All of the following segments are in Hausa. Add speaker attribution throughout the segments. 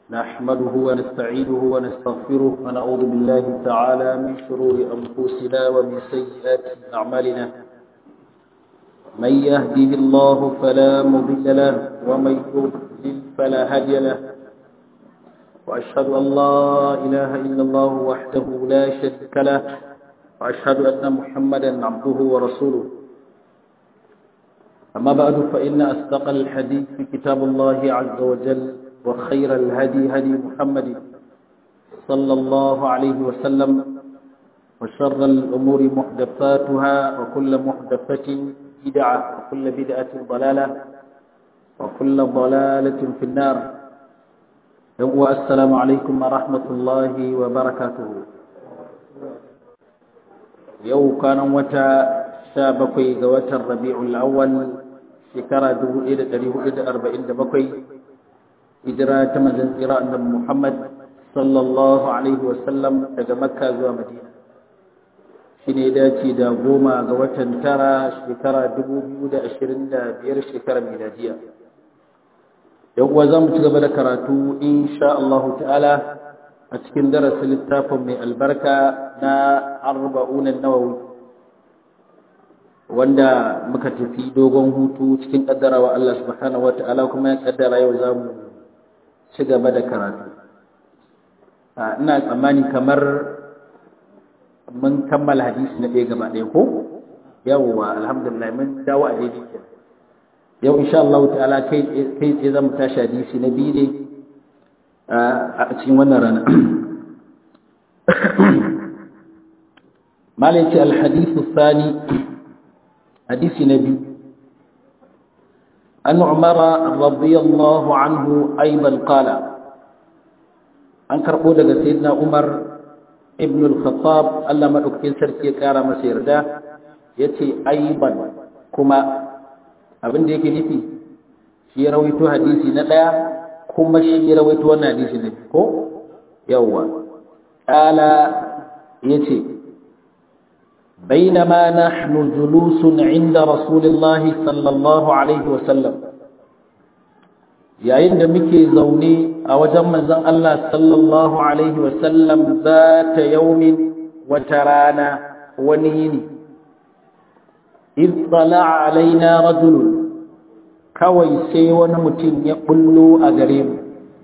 Speaker 1: نحمده ونستعينه ونستغفره ونعوذ بالله تعالى من شرور أنفسنا ومن سيئات أعمالنا من يهده الله فلا مضل له ومن يضلل فلا هادي له وأشهد أن لا إله إلا الله وحده لا شريك له وأشهد أن محمدا عبده ورسوله أما بعد فإن أصدق الحديث في كتاب الله عز وجل وخير الهدي هدي محمد صلى الله عليه وسلم وشر الأمور محدثاتها وكل محدثة بدعة وكل بدعة ضلالة وكل ضلالة في النار السلام عليكم ورحمة الله وبركاته يو كان متى شابكي قوة الربيع الأول شكرا دو إيدة تريه إيدة أربعين دبكي hijira ta manzon tsira annabi Muhammad sallallahu alaihi wasallam daga Makka zuwa Madina shine dace da goma ga watan tara shekara 2025 shekarar miladiya yan uwa zamu ci gaba da karatu insha Allah ta'ala a cikin darasin littafin mai albarka na arba'un an-nawawi wanda muka tafi dogon hutu cikin kaddarawa Allah subhanahu wataala kuma ya kaddara yau zamu ci gaba da karatu ina tsammani kamar mun kammala hadisi na ɗaya gaba ɗaya ko yawwa alhamdulillah mun dawo a daidai ke yau insha Allah ta'ala kai kai tsaye zamu tashi hadisi na biyu ne a cikin wannan rana malai ce alhadithu thani hadisi na biyu أن عمر رضي الله عنه أيضا قال أنكر قولة سيدنا عمر ابن الخطاب ألا ما أكتن سركي كارا مسير دا يتي أيضا كما abin da yake nufi shi ya rawaito hadisi na ɗaya kuma shi ya rawaito wannan hadisi na ko yawwa ƙala ya ce بينما نحن جلوس عند رسول الله صلى الله عليه وسلم yayin da muke zaune a wajen manzon Allah sallallahu alaihi wasallam za ta yaumin wata rana wani yini ittala alaina rajul kawai sai wani mutum ya bullo a gare mu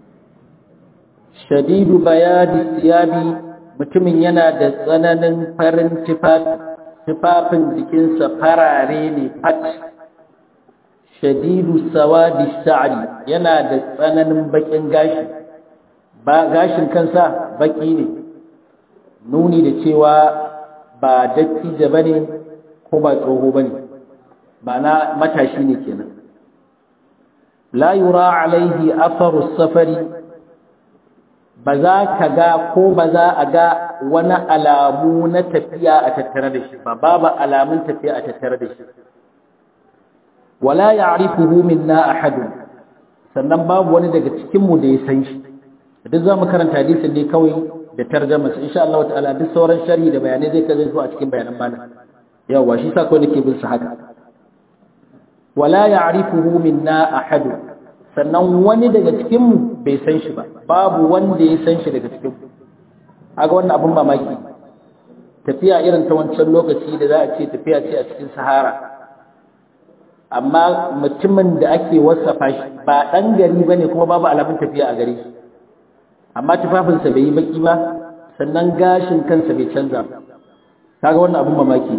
Speaker 1: shadidu bayadi siyabi mutumin yana da tsananin farin tufafin jikinsa farare ne fat shadidu sawadi sha'ri yana da tsananin bakin gashi ba gashin kansa baki ne nuni da cewa ba dattijo bane ko ba tsoho bane ba na matashi ne kenan la yura alaihi atharu safari ba za ka ga ko ba za a ga wani alamu na tafiya a tattare da shi ba babu alamun tafiya a tattare da shi wala ya'rifuhu minna ahadun sannan babu wani daga cikin mu da ya san shi duk zamu karanta hadisin ne kawai da tarjuma sai insha Allah ta'ala duk sauran sharhi da bayanai zai kaje su a cikin bayanan bana yawa shi sa kawai nake bin su haka wala ya'rifuhu minna ahadun sannan wani daga cikinmu bai san shi ba babu wanda ya san shi daga cikinmu aga wannan abin mamaki tafiya irin ta wancan lokaci da za a ce tafiya ce a cikin sahara amma mutumin da ake wasafa shi ba ɗan gari ba ne kuma babu alamun tafiya a gare shi amma tufafinsa bai yi baki ba sannan gashin kansa bai canza kaga wannan abin mamaki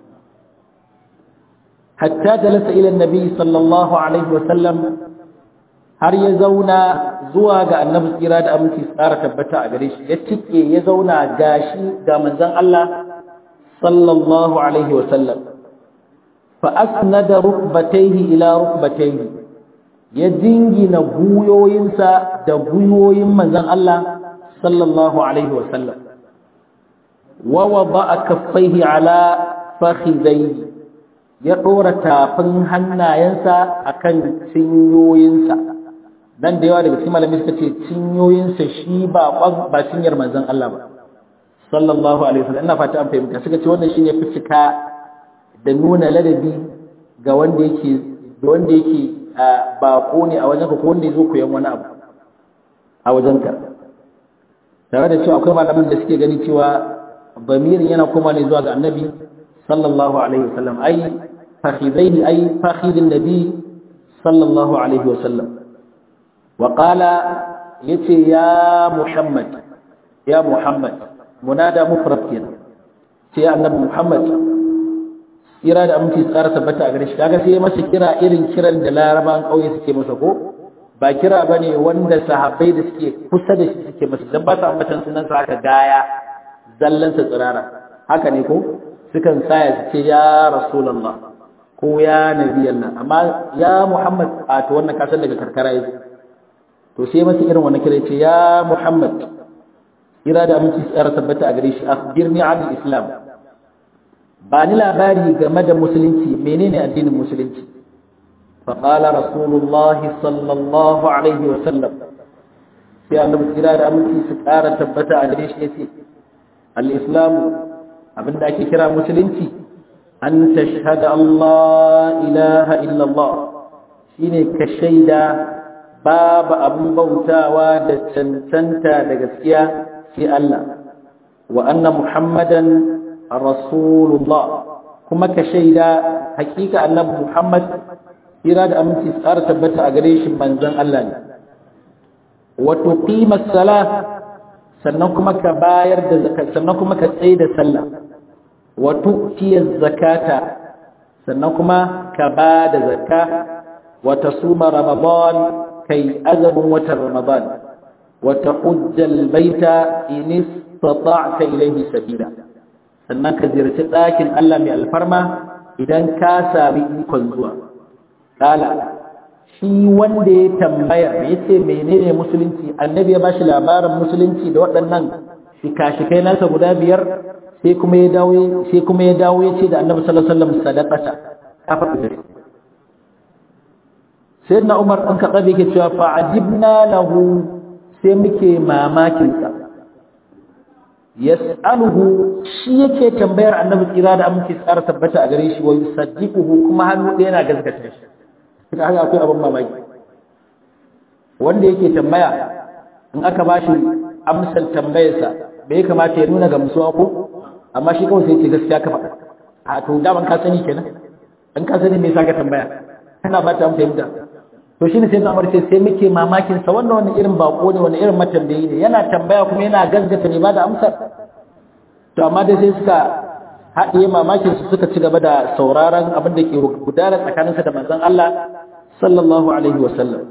Speaker 1: hatta jalasa ila nabi sallallahu alaihi wa sallam har ya zauna zuwa ga annabi tsira da aminci tsara tabbata a gare shi ya tike ya zauna gashi ga manzon Allah sallallahu alaihi wa sallam fa asnada rukbatayhi ila rukbatayhi ya dingina guyoyinsa da guyoyin manzon Allah sallallahu alaihi wa sallam wa wada'a kaffaihi ala fakhidayhi ya dora tafin hannayensa akan cinyoyinsa dan da yawa daga cikin malamai suka ce cinyoyinsa shi ba ba cinyar manzon Allah ba sallallahu alaihi wasallam ina fata an fahimta suka ce wannan shine fitika da nuna ladabi ga wanda yake da wanda yake bako ne a wajen ka ko wanda yazo koyan wani abu a wajenka tare da cewa akwai malaman da suke gani cewa bamirin yana koma ne zuwa ga annabi sallallahu alaihi wasallam ai fakhidaini ai fakhidin nabi sallallahu alaihi wasallam wa qala yace ya muhammad ya muhammad munada mufrad kenan sai annabi muhammad kira da aminci tsara tabbata a gare shi kaga sai masa kira irin kiran da laraban kauye suke masa ko ba kira bane wanda sahabbai da suke kusa da shi suke masa dan ba su ambatan sunan sa haka gaya zallan sa tsirara haka ne ko sukan saya su ce ya rasulullah ko ya nabiyallah amma ya muhammad a to wannan kasan daga karkara yake to sai masa irin wannan kira ce ya muhammad kira da aminci tsara tabbata a gare shi akhbirni an islam ba ni labari game da musulunci menene addinin musulunci fa qala rasulullah sallallahu alaihi wa sallam sai annabi kira da aminci su ƙara tabbata a gare shi yace al-islam abinda ake kira musulunci an tashhada Allah ilaha illa Allah shine ka shaida babu abin bautawa da cancanta da gaskiya sai Allah wa anna muhammadan rasulullah kuma ka shaida hakika annabi Muhammad kira da aminci tsara tabbata a gare shi manzon Allah ne wa tuqima salah sannan kuma ka bayar da zakat sannan kuma ka tsaye da sallah wa tu'ti zakata sannan kuma ka ba da zakka wa tasuma ramadan kai azamin watan ramadan wa tahujja albayta in istata'ta ilayhi sabila sannan ka ziyarci ɗakin Allah mai alfarma idan ka sami ikon zuwa. Kala, shi wanda ya tambaya ya ce menene musulunci, annabi ya ba shi labarin musulunci da waɗannan shika-shikai nasa guda biyar sai kuma ya dawo sai kuma ya dawo ya ce da annabi sallallahu alaihi wasallam sadaqata kafa da sayyidina Umar an ka tsabe ke cewa fa ajibna lahu sai muke mamakin sa yas'aluhu shi yake tambayar annabi tsira da aminci tsara tabbata a gare shi wa yusaddiquhu kuma hannu ɗaya yana gaskata shi kaga haka akwai abin mamaki wanda yake tambaya in aka bashi amsar tambayarsa bai kamata ya nuna gamsuwa ko amma shi kawai sai ce gaskiya ka faɗa a to daman ka sani kenan in ka sani me yasa ka tambaya kana ba ta fahimta to shine sai Umar ce sai muke mamakin sa wannan wani irin bako ne wani irin matambayi ne yana tambaya kuma yana gaskata ne ba da amsar to amma dai sai suka haɗiye mamakin su suka ci gaba da sauraron abin da ke gudana tsakaninsa da manzon Allah sallallahu alaihi wa sallam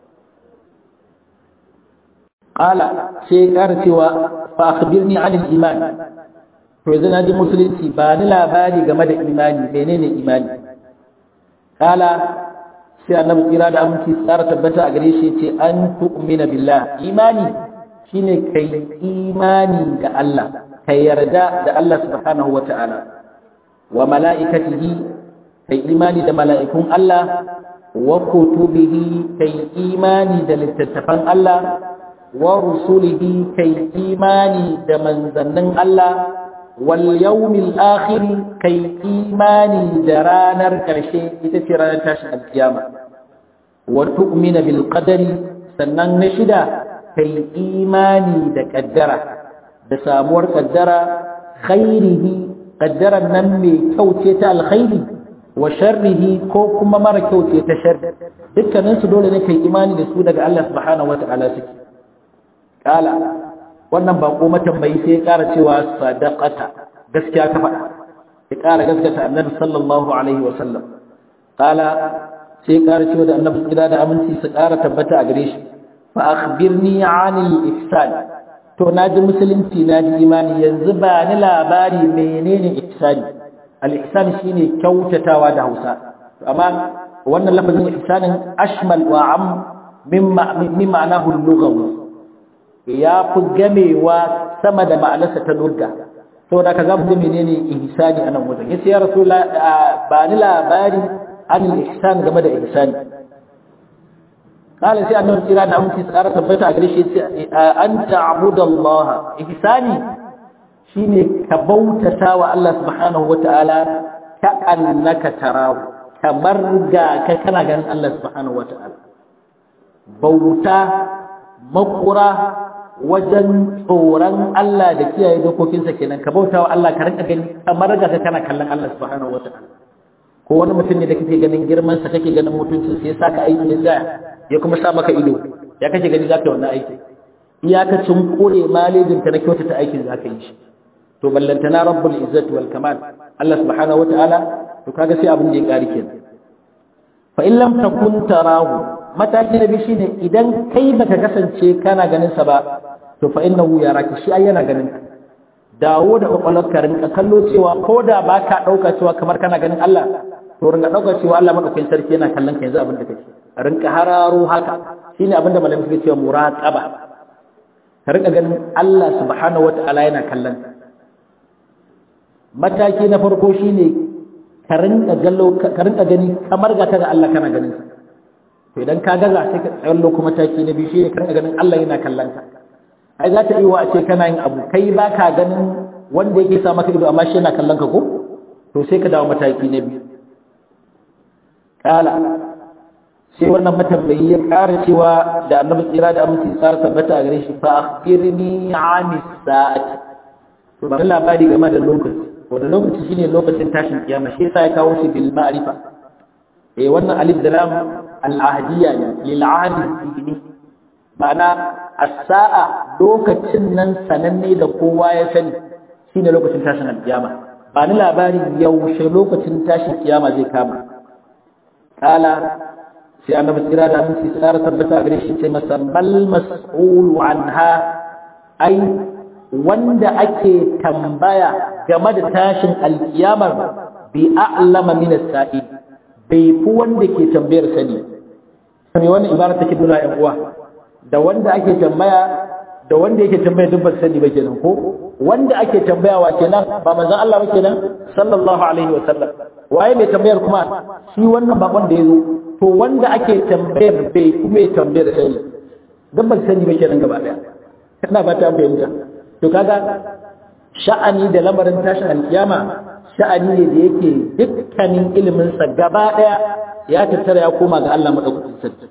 Speaker 1: qala sai ƙara cewa fa akhbirni anil iman to yanzu na ji musulunci ba ni labari game da imani menene imani qala sai annabi kira da aminci tsara tabbata a gare shi ce an tu'mina billah imani shine kai imani da Allah kai yarda da Allah subhanahu wata'ala wa mala'ikatihi kai imani da mala'ikun Allah wa kutubihi kai imani da littattafan Allah wa rusulihi kai imani da manzannin Allah wal yawmil akhir kai imani da ranar karshe ita ce ranar tashin alkiyama wa tu'mina bil qadari sannan na shida kai imani da kaddara da samuwar kaddara khairihi kaddaran nan mai kyau ce ta alkhairi wa sharrihi ko kuma mara kyau ce ta sharri dukkanin su dole ne kai imani da su daga Allah subhanahu wata'ala suke kala wannan bako matambayi sai ya kara cewa sadaqata gaskiya ka faɗa ya kara gaskata annabi sallallahu alaihi wa sallam kala sai ya kara cewa da annabi kira da aminci su kara tabbata a gare shi fa akhbirni anil ihsan to naji musulunci naji imani yanzu ba ni labari menene ihsani al ihsan shine kyautatawa da Hausa amma wannan lafazin ihsanin ashmal wa am mimma mimma ma'anahu lughawi ya fi gamewa sama da ma'anarsa ta lugha saboda ka zamu ga menene ihsani anan wajen yace ya rasulullah ba ni labari an ihsan game da ihsani kala sai annabi kira da aminci tsara tabbata a gare shi yace an ta'budu Allah ihsani shine ka bautata wa Allah subhanahu wataala ka annaka tarahu kamar ga ka kana ganin Allah subhanahu wataala bauta makura wajen tsoron Allah da kiyaye dokokinsa kenan ka bauta wa Allah ka rinka gani kamar ga kana kallon Allah subhanahu wataala ko wani mutum ne da kake ganin girman sa kake ganin mutuncin sa ya saka aiki da ya kuma sa maka ido ya kake gani zaka yi wannan aiki iyakacin kore malejin ta na kyautata aikin zaka yi shi to ballantana rabbul izzati wal kamal Allah subhanahu wataala to kaga sai abin da ya kari kenan fa in lam takun tarahu mataki na biyu shine idan kai baka kasance kana ganin sa ba to fa innahu yaraki shi ai yana ganin dawo da kwakwalwarka rinka kallo cewa ko da ba ka ɗauka cewa kamar kana ganin Allah to rinka ɗauka cewa Allah maɗaukakin sarki yana kallon ka yanzu abin da kake rinka hararo haka shine abin da malamai suke cewa muraqaba ka rinka ganin Allah subhanahu wata'ala yana kallon ka mataki na farko shine ka rinka gallo ka rinka gani kamar ga kaga Allah kana ganin sa to idan ka gaza sai ka tsallo kuma mataki na biyu shine ka rinka ganin Allah yana kallon ka ai za ta yi wa a ce kana yin abu kai ba ka ganin wanda yake sa maka ido amma shi yana kallon ka ko to sai ka dawo mataki na biyu kala sai wannan matambayi ya ƙara cewa da annabi tsira da aminci tsara tabbata a gare shi fa akhbirni ani sa'ati to ba labari game da lokaci wanda lokaci shine lokacin tashin kiyama shi yasa ya kawo shi bil ma'rifa eh wannan alif da lam al ahdiyya ne lil ahdi ma'ana as-sa'a lokacin nan sananne da kowa ya sani shine lokacin tashin alkiyama ba ni labarin yaushe lokacin tashin kiyama zai kama kala sai annabi tsira da mun tsara tabbata gare shi sai masa bal mas'ulu anha ai wanda ake tambaya game da tashin alkiyamar bi a'lama min as-sa'i bai fi wanda ke tambayar sani me wannan ibara take nuna yan uwa da wanda ake tambaya da wanda yake tambaya duk ban sani ba kenan ko wanda ake tambayawa kenan ba manzon Allah ba kenan sallallahu alaihi wasallam waye mai tambayar kuma shi wannan bakon da yazo to wanda ake tambayar bai kuma tambayar sani duk ban sani ba kenan gaba daya ina ba ta fahimta to kaga sha'ani da lamarin tashin alkiyama sha'ani ne da yake dukkanin ilimin sa gaba daya ya tattara ya koma ga Allah madaukakin sarki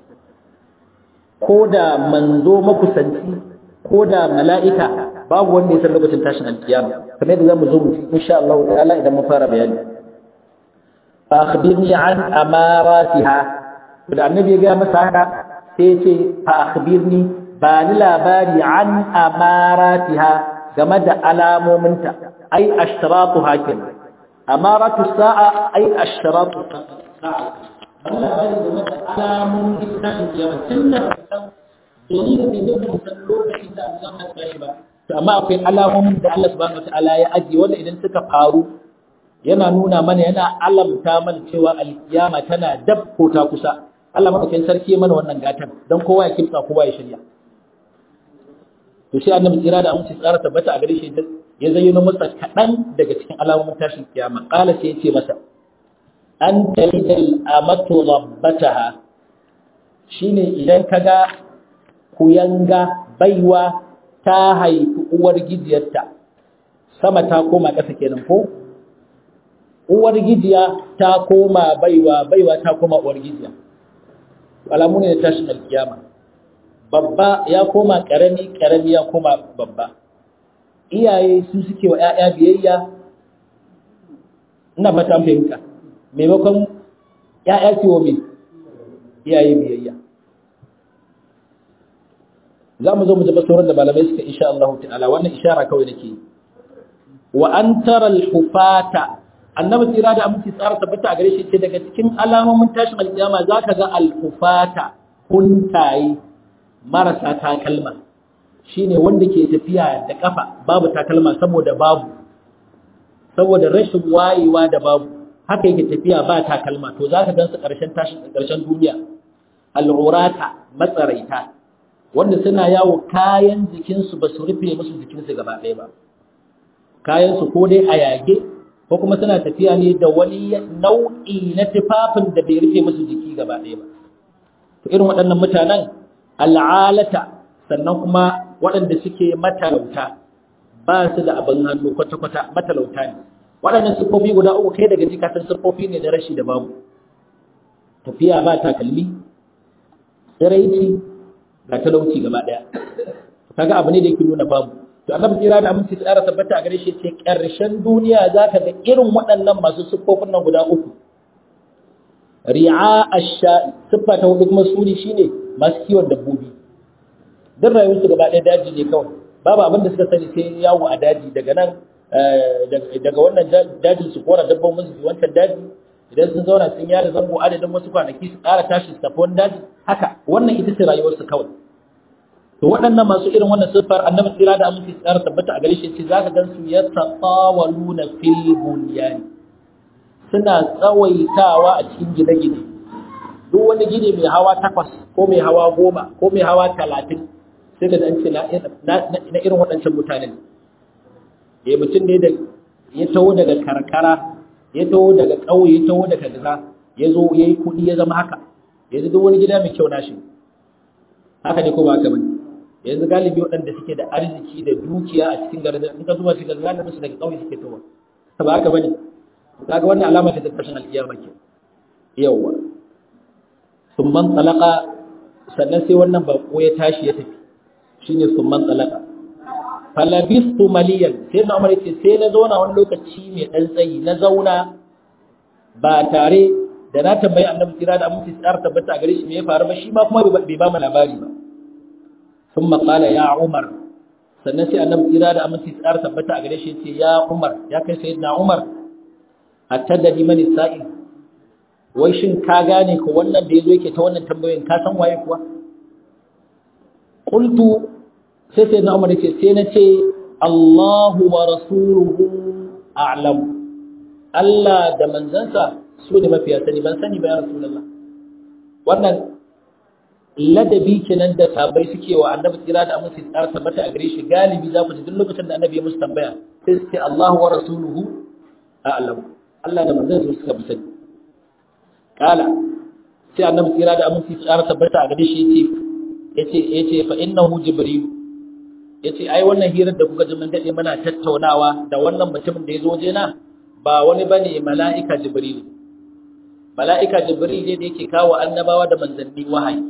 Speaker 1: ko da manzo makusanci ko da mala'ika babu wanda ya san lokacin tashin alkiyama kamar yadda zamu zo mu insha Allah ta'ala idan mun fara bayani fa akhbirni an amaratiha da annabi ya ga masa haka sai ya ce fa akhbirni ba ni labari an amaratiha game da alamominta ai ashtaratu hakim amaratu sa'a ai ashtaratu sa'a labari game da alamomin tashin kiyama tun da domin da bai zai san lokacin da Allah ya tashi ba to amma akwai alamomin da Allah subhanahu wataala ya ajiye wanda idan suka faru yana nuna mana yana alamta mana cewa alkiyama tana dab ko ta kusa Allah madaukakin sarki mana wannan gatan dan kowa ya kimtsa kowa ya shirya to sai annabi tsira da amince tsara tabbata a gare shi ya zayyano masa kaɗan daga cikin alamomin tashin kiyama qala sai ya ce masa an talidal amatu rabbataha shine idan kaga kuyanga baiwa ta haifi uwar gijiyarta sama ta koma ƙasa kenan ko uwar gijiya ta koma baiwa baiwa ta koma uwar gijiya alamu ne da tashin alkiyama babba ya koma ƙarami ƙarami ya koma babba iyaye su suke wa 'ya'ya biyayya ina fata fahimta maimakon ‘ya'ya ce wa mai iyaye biyayya za mu zo mu zaba sauran da malamai suka insha Allah ta'ala wannan ishara kawai nake wa an tara al-hufata annabi tsira da aminci tsara tabbata a gare shi ce daga cikin alamomin tashin alkiyama zaka ga al-hufata kuntaye marasa takalma shine wanda ke tafiya da kafa babu takalma saboda babu saboda rashin wayewa da babu haka yake tafiya ba takalma to za ka gansu ƙarshen tashin ƙarshen duniya al'urata matsaraita wanda suna yawo kayan jikinsu ba su rufe musu jikinsu gaba ɗaya ba kayansu ko dai a yage ko kuma suna tafiya ne da wani nau'i na tufafin da bai rufe musu jiki gaba ɗaya ba to irin waɗannan mutanen al'alata sannan kuma waɗanda suke matalauta ba su da abin hannu kwata-kwata matalauta ne waɗannan siffofi guda uku kai daga jikatan siffofi ne da rashi da babu tafiya ba takalmi tsiraici ga talauci gaba daya kaga abu ne da yake nuna babu to annabi tsira da aminci tsara tabbata a gare shi ce karshen duniya zaka ga irin waɗannan masu siffofin nan guda uku ri'a ash-sha'i siffa ta hudu kuma suri shine masu kiwon dabbobi dan rayuwarsu gaba ɗaya daji ne kawai babu abin da suka sani sai yawo a daji daga nan daga wannan dajin su kora dabbobin su wancan daji idan sun zauna sun yada zango adadin wasu kwanaki su ƙara tashi su tafi wani daji haka wannan ita ce rayuwarsu kawai to waɗannan masu irin wannan siffar annabi tsira da aminci tsara tabbata a gare shi ce zaka gan su yatatawaluna fil bunyan suna tsawaitawa a cikin gine-gine duk wani gine mai hawa takwas ko mai hawa goma ko mai hawa talatin sai ka an ce na irin waɗancan mutanen ya mutum ne da ya taho daga karkara ya taho daga ƙauye ya taho daga gaza ya zo ya yi kuɗi ya zama haka yanzu duk wani gida mai kyau nashi haka ne ko ba haka bane yanzu galibi waɗanda suke da arziki da dukiya a cikin garin in ka zuba cikin garin su daga ƙauye suke taho ba haka bane kaga wannan alama ta tashin alkiyama ke yawa summan talaka sannan sai wannan bako ya tashi ya tafi shine summan talaka falabistu maliyan sai na umar ce sai na zauna wani lokaci mai dan tsayi na zauna ba tare da na tambayi annabi kira da aminci tsara tabbata a gare shi me ya faru ba shi ma kuma bai ba mu labari ba sun qala ya umar sannan sai annabi kira da aminci tsara tabbata a gare shi ce ya umar ya kai sayyidina umar attadani mani sa'il wai shin ka gane ko wannan da yazo yake ta wannan tambayoyin ka san waye kuwa qultu sai sai na umar ce sai na ce Allahu wa rasuluhu a'lam Allah da manzansa su ne mafiya sani ban sani ba ya rasulullah wannan ladabi kenan da sabai suke wa annabi tsira da amince tsara tabbata a gare shi galibi za ku ji duk lokacin da annabi ya musu tambaya sai su ce Allahu wa rasuluhu a'lam Allah da manzansa suka fi sani kala sai annabi tsira da amince tsara tabbata a gare shi yace yace yace fa innahu jibril yace ai wannan hirar da kuka ji mun dade muna tattaunawa da wannan mutumin da yazo waje na ba wani bane mala'ika jibril mala'ika jibril ne da yake kawo annabawa da manzanni wahayi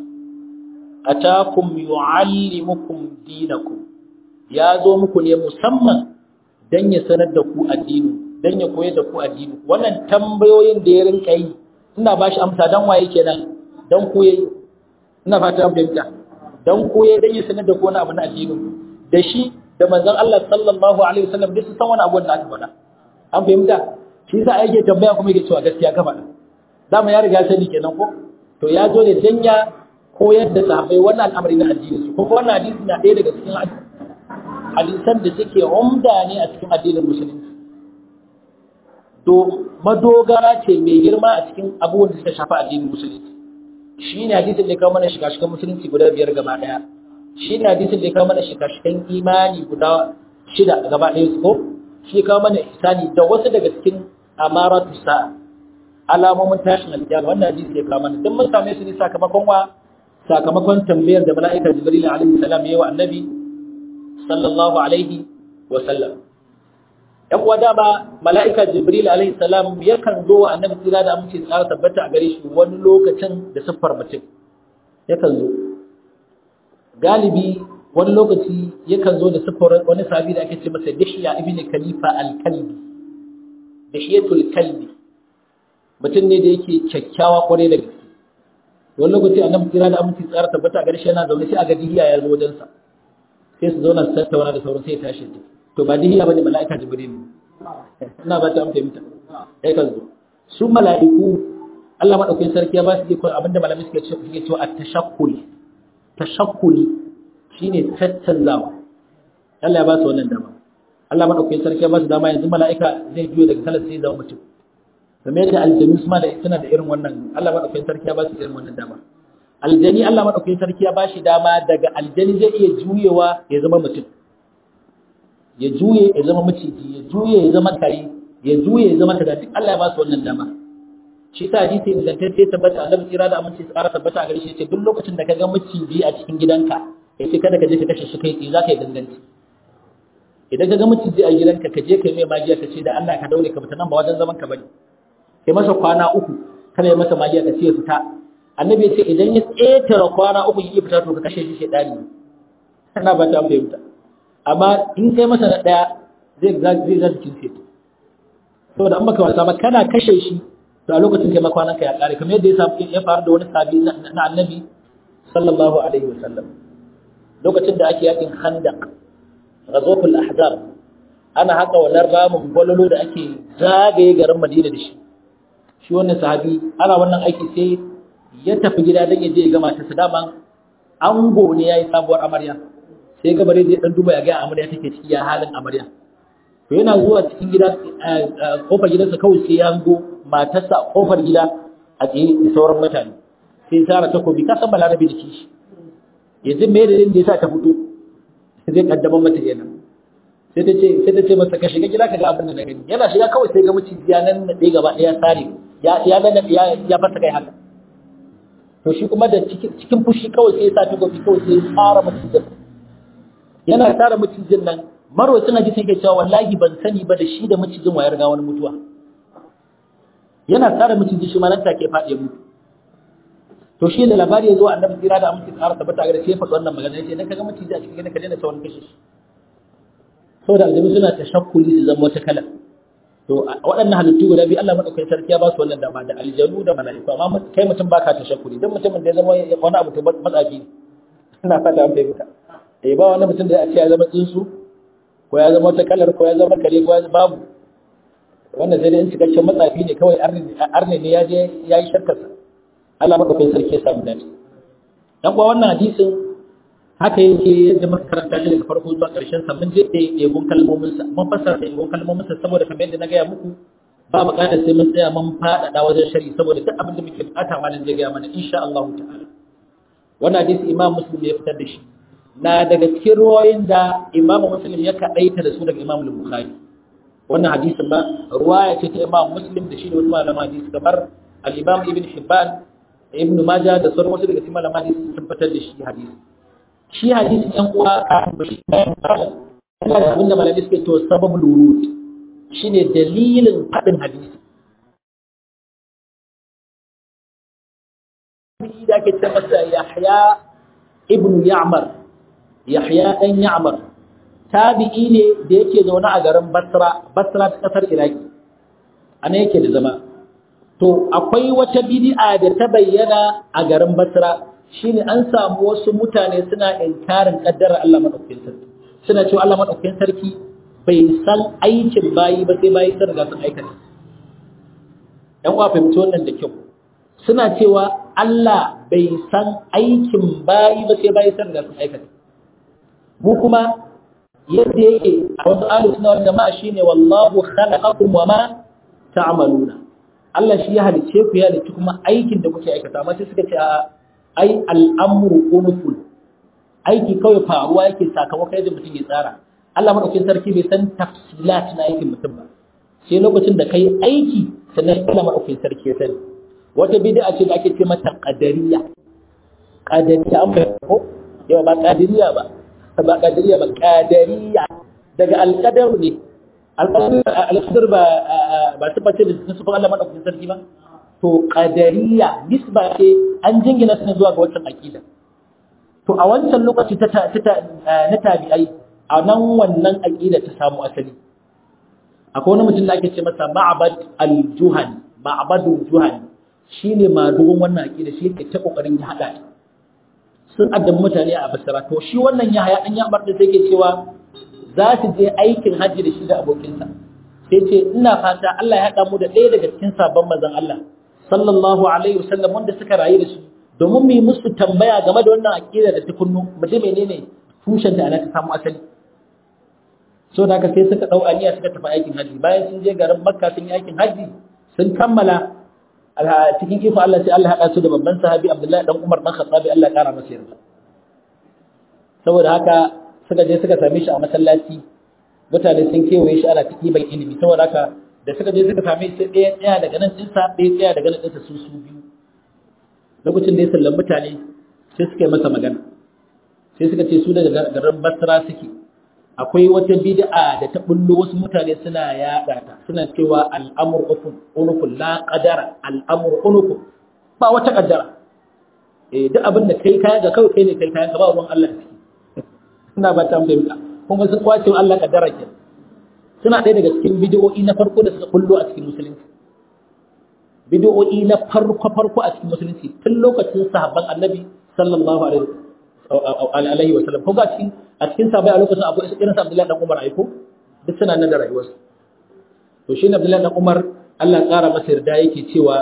Speaker 1: atakum yuallimukum dinakum ya zo muku ne musamman dan ya sanar da ku addini dan ya koyar da ku addini wannan tambayoyin da ya rinka yi ina bashi amsa dan waye kenan dan ku yayi ina fata an fahimta dan ku yayi dan ya sanar da ku wani abu na addini da shi da manzon Allah sallallahu alaihi wasallam duk su san wani abu da aka faɗa an fahimta shi yasa ake tambaya kuma yake cewa gaskiya ka faɗa dama ya riga sani kenan ko to ya zo ne dan ya koyar da sahabbai wannan al'amari na addini su kuma wannan hadisi na ɗaya daga cikin hadisan da suke umda ne a cikin addinin musulunci to madogara ce mai girma a cikin abubuwan da suka shafi addinin musulunci shi ne hadisin da ya kawo mana shiga-shigan musulunci guda biyar gaba ɗaya shi ne hadisin da ya kawo mana shiga-shigan imani guda shida gaba ɗaya su ko shi ya kawo mana ihsani da wasu daga cikin amaratu sa'a alamomin tashin alkiyama wannan hadisi ya kawo mana don mun same su ne sakamakon wa sakamakon tambayar da mala'ika jibril alaihi salam yayi wa annabi sallallahu alaihi wa sallam yan uwa dama mala'ika jibril alaihi salam yakan zo wa annabi tsira da amince tsara tabbata a gare shi wani lokacin da siffar mutum yakan zo galibi wani lokaci yakan zo da siffar wani sahabi da ake ce masa dihya ibn khalifa al-kalbi dihiyatul kalbi mutum ne da yake kyakkyawa kwarai da gaske wani lokaci annabi tsira da amince tsara tabbata a gare shi yana zaune sai a ga dihiya ya zo wajensa sai su zauna su tattauna da sauran sai ya tashi to ba dihiya bane mala'ika jibril ina ba ta amfani ta sai kan zo su mala'iku Allah madaukakin sarki ya ba su iko abinda malamai suke cewa suke cewa at-tashakkul tashakkuli shine tattanzawa Allah ya ba su wannan dama Allah madaukakin sarki ya ba su dama yanzu mala'ika zai juyo daga salat sai ya zama mutum kamar yadda aljanu su ma da suna da irin wannan Allah madaukakin sarki ya ba su irin wannan dama aljani Allah madaukakin sarki ya ba shi dama daga aljani zai iya juyewa ya zama mutum ya juye ya zama maciji ya juye ya zama kare ya juye ya zama kaza duk Allah ya ba su wannan dama shi sa hadisi ingantacce tabbata annabi tsira da aminci su ƙara tabbata a gare shi ce duk lokacin da ka ga maciji a cikin gidanka ya ce kada ka je ka kashe shi kai tsaye za ka yi danganci idan ka ga maciji a gidanka ka je ka yi mai magiya ka ce da Allah ka daure ka fita nan ba wajen zaman ka bane kai masa kwana uku kada ya masa magiya ka ce ya fita annabi ya ce idan ya ƙetare kwana uku ya fita to ka kashe shi shedani ina ba ta fahimta amma in kai masa na daya zai zai zai cikin sai saboda an baka wasa ba kana kashe shi to a lokacin kai makwanan ka ya kare kamar yadda ya faru da wani sabi na annabi sallallahu alaihi wasallam lokacin da ake yakin khandaq ghazwatul ahzab ana haka wannan ramin gwalolo da ake zagaye garin Madina da shi shi wannan sahabi ana wannan aiki sai ya tafi gida don ya je ya gama ta su daman ango ne ya yi sabuwar amarya sai gabare zai dan duba ya ga amarya take ciki ya halin amarya to yana zuwa cikin gida kofar gidansa kawai sai ya hango matarsa a kofar gida a tsaye da sauran mutane sai tsara takobi ka san balarabe da kishi yanzu me da da yasa ta fito zai kaddamar mata kenan sai ta ce sai ta ce masa ka shiga gida ka ga abin da na gani yana shiga kawai sai ga maciji ya nan na ɗaya gaba ɗaya sare ya ya ya ya fasa kai haka to shi kuma da cikin fushi kawai sai ya sa takobi kawai sai ya tsara macijin yana tsara macijin nan marwacin hadisi yake cewa wallahi ban sani ba da shi da macijin wayar ga wani mutuwa yana tsara maciji shi ma nan take faɗi mutu to shi da labari ya zo annabi tsira da amince tsara tabbata ga shi ya faɗi wannan magana yace idan kaga maciji a cikin gidan ka daina sauran kashe shi saboda aljabi suna tashakkuli su zama wata kala to waɗannan halittu guda biyu Allah madaukakin sarki ya ba su wannan dama da aljanu da mala'iku amma kai mutum baka tashakkuli dan mutumin da ya zama wani abu to matsafi ina fata an fahimta eh ba wani mutum da ya ce ya zama tsuntsu ko ya zama wata kalar ko ya zama kare ko ya babu wannan sai dai in cikakken matsafi ne kawai arne ne ya je ya yi shakkarsa Allah madaukakin sarki ya samu dace dan kuwa wannan hadisin haka yake yadda muka karanta shi daga farko zuwa ƙarshen sa mun je da yabon kalmomin sa mun fassara da yabon kalmomin sa saboda kamar yadda na gaya muku ba buƙatar sai mun tsaya mun faɗaɗa wajen shari'i saboda duk abin da muke buƙata malam zai gaya mana insha Allah ta'ala wannan hadisi Imam Muslim ya fitar da shi na daga cikin ruwayoyin da Imam Muslim ya kaɗaita da su daga Imam Bukhari wannan hadisin ba ruwaya ce ta Imam Muslim da shi da wasu malaman hadisi kamar al-Imam Ibn Hibban Ibn Majah da sauran wasu daga cikin malaman hadisi sun fitar da shi hadisi shi hadisi ɗan uwa kafin bashi yana da abinda malamai suke to sababul wurud shine dalilin faɗin hadisi da ake ce masa Yahya ibn Ya'mar Yahya ɗan Ya'mar tabi'i ne da yake zaune a garin Basra Basra ta kasar Iraki ana yake da zama to akwai wata bid'a da ta bayyana a garin Basra shine an samu wasu mutane suna inkarin kaddarar Allah madaukakin sarki suna cewa Allah madaukakin sarki bai san aikin bayi ba sai bayi sun riga sun aikata dan uwa fahimci wannan da kyau suna cewa Allah bai san aikin bayi ba sai bayi sun riga sun aikata mu kuma yadda yake a wasu alu suna wani jama'a shine wallahu khalaqakum wa ma ta'maluna Allah shi ya halicce ku ya halicci kuma aikin da kuke aikata amma sai suka ce a ai al'amru unuful aiki kawai faruwa yake sakamakon yadda mutum ya tsara Allah madaukakin sarki bai san tafsilat na aikin mutum ba sai lokacin da kai aiki sannan Allah madaukakin sarki ya sani wata bid'a ce da ake ce mata qadariyya qadariyya an bai ko yawa ba qadariyya ba ba qadariyya ba qadariyya daga alqadar ne alqadar ba ba tabbata da sufan Allah madaukakin sarki ba to qadariya nisba ce an jingina su zuwa ga wancan aqida to a wancan lokaci ta na tabi'ai a nan wannan aqida ta samu asali akwai wani mutum da ake ce masa ma'bad al-juhani ma'badul juhani shine madugun wannan aqida shi yake ta kokarin ya hada sun addan mutane a basira to shi wannan ya haya dan ya bar da take cewa za su je aikin hajji da shi da abokinsa sai ce ina fata Allah ya haɗa mu da ɗaya daga cikin sabon mazan Allah sallallahu alaihi wasallam wanda suka rayu da su domin mu yi musu tambaya game da wannan aqida da tukunnu mu ji menene tushen da ana ta samu asali so da haka sai suka dau aniya suka tafi aikin haji bayan sun je garin makka sun yi aikin haji sun kammala cikin iko Allah sai Allah haɗa su da babban sahabi Abdullahi dan Umar dan Khattabi Allah ya kara masa yarda saboda haka suka je suka same shi a masallaci mutane sun kewaye shi ana ciki bai ilimi saboda haka da suka je suka same shi ɗaya tsaya daga nan ɗinsa ɗaya tsaya daga nan ɗinsa su su biyu lokacin da ya sallan mutane sai suka yi masa magana sai suka ce su daga garin basra suke akwai wata bid'a da ta bullo wasu mutane suna yaɗa ta suna cewa al'amur unufun la qadara al'amur unufun ba wata kaddara eh duk abin da kai kayan ga kawai kai ne kai kayan ka ba ruwan Allah ciki ina ba ta fahimta kuma sun kwace wa Allah kaddara ke suna ɗaya daga cikin bidiyo'i na farko da suka kullo a cikin musulunci bidiyo'i na farko farko a cikin musulunci tun lokacin sahabban annabi sallallahu alaihi wa sallam ko ga cikin a cikin sahabbai a lokacin abu irin sa Abdullahi dan Umar aiko duk suna nan da rayuwarsu to shi ne Abdullahi dan Umar Allah ƙara masa yarda yake cewa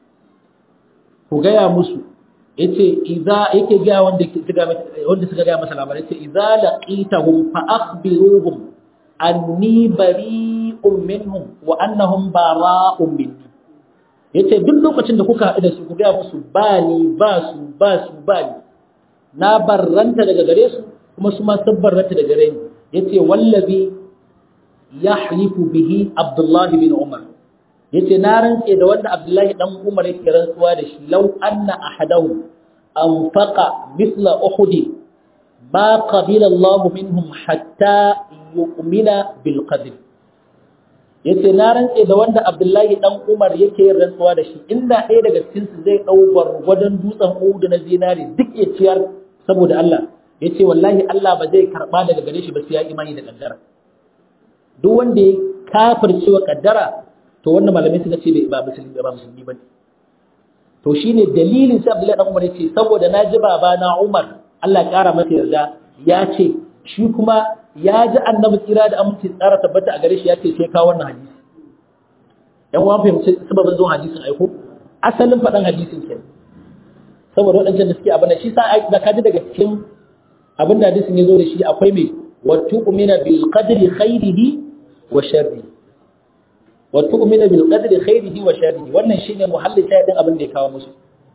Speaker 1: ku gaya musu yace idza yake ga wanda suka wanda suka ga masa labarai yace idza laqitahum fa akhbiruhum anni bari'un minhum wa annahum bara'un minni yace duk lokacin da kuka haɗu da su ku ga musu ba ni ba su ba su ba ni na barranta daga gare su kuma su ma sun barranta daga gare ni yace wallazi yahlifu bihi abdullahi bin umar yace na rantse da wanda Abdullahi dan Umar yake rantsuwa da shi law anna ahadahu anfaqa mithla uhud ma qabila Allah minhum hatta yu'mina bil qadr yace na rantse da wanda Abdullahi dan Umar yake rantsuwa da shi inda ɗaya daga cikin su zai dau gwargwadon dutsen Uhud na zinari duk ya ciyar saboda Allah yace wallahi Allah ba zai karba daga gare shi ba sai ya imani da kaddara duk wanda ya kafirce wa kaddara to wannan malamai suka ce ba musulmi ba musulmi bane to shine dalilin sai Abdullahi dan Umar yace saboda naji baba na Umar Allah ya kara masa yarda ya ce shi kuma ya ji annabi tsira da aminci tsara tabbata a gare shi ya ce sai ka wannan hadisi yan uwan fahimci sababin zuwan hadisin aiko asalin faɗan hadisin kenan saboda waɗancan da suke abin da shi sa da kaji daga cikin abin da hadisin ya zo da shi akwai mai wa tu'mina bil qadri khairihi wa sharrihi wa tu'mina bil qadri khairihi wa sharrihi wannan shine muhallin shayadin abin da ya kawo musu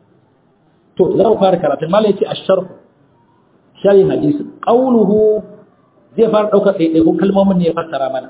Speaker 1: to za mu fara karatu malai yace ash-sharh sharhin hadisi qawluhu zai fara daukar ɗaiɗaikun kalmomin ne ya fassara mana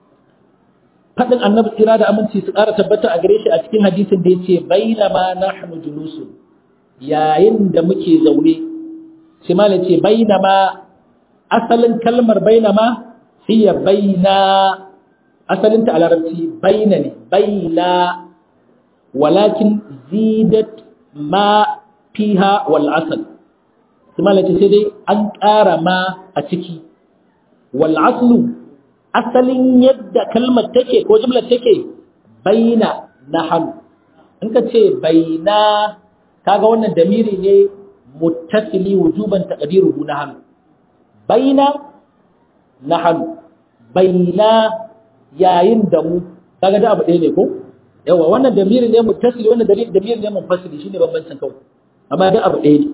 Speaker 1: fadin annabi tsira da aminci su ƙara tabbata a gare shi a cikin hadisin da yace bainama nahnu julusun yayin da muke zaune sai malai ce bainama asalin kalmar bainama hiya baina asalinta a larabci baina ne baina walakin zidat ma fiha wal asal kuma lace sai dai an ƙara ma a ciki wal aslu asalin yadda kalmar take ko jumlar take baina nahnu in ka ce baina kaga wannan damiri ne muttasili wujuban taqdiruhu nahnu baina nahnu baina yayin da mu kaga da abu ɗaya ne ko yawa wannan damiri ne muttasili wannan damiri ne munfasili shine bambancin kawai amma da abu ɗaya ne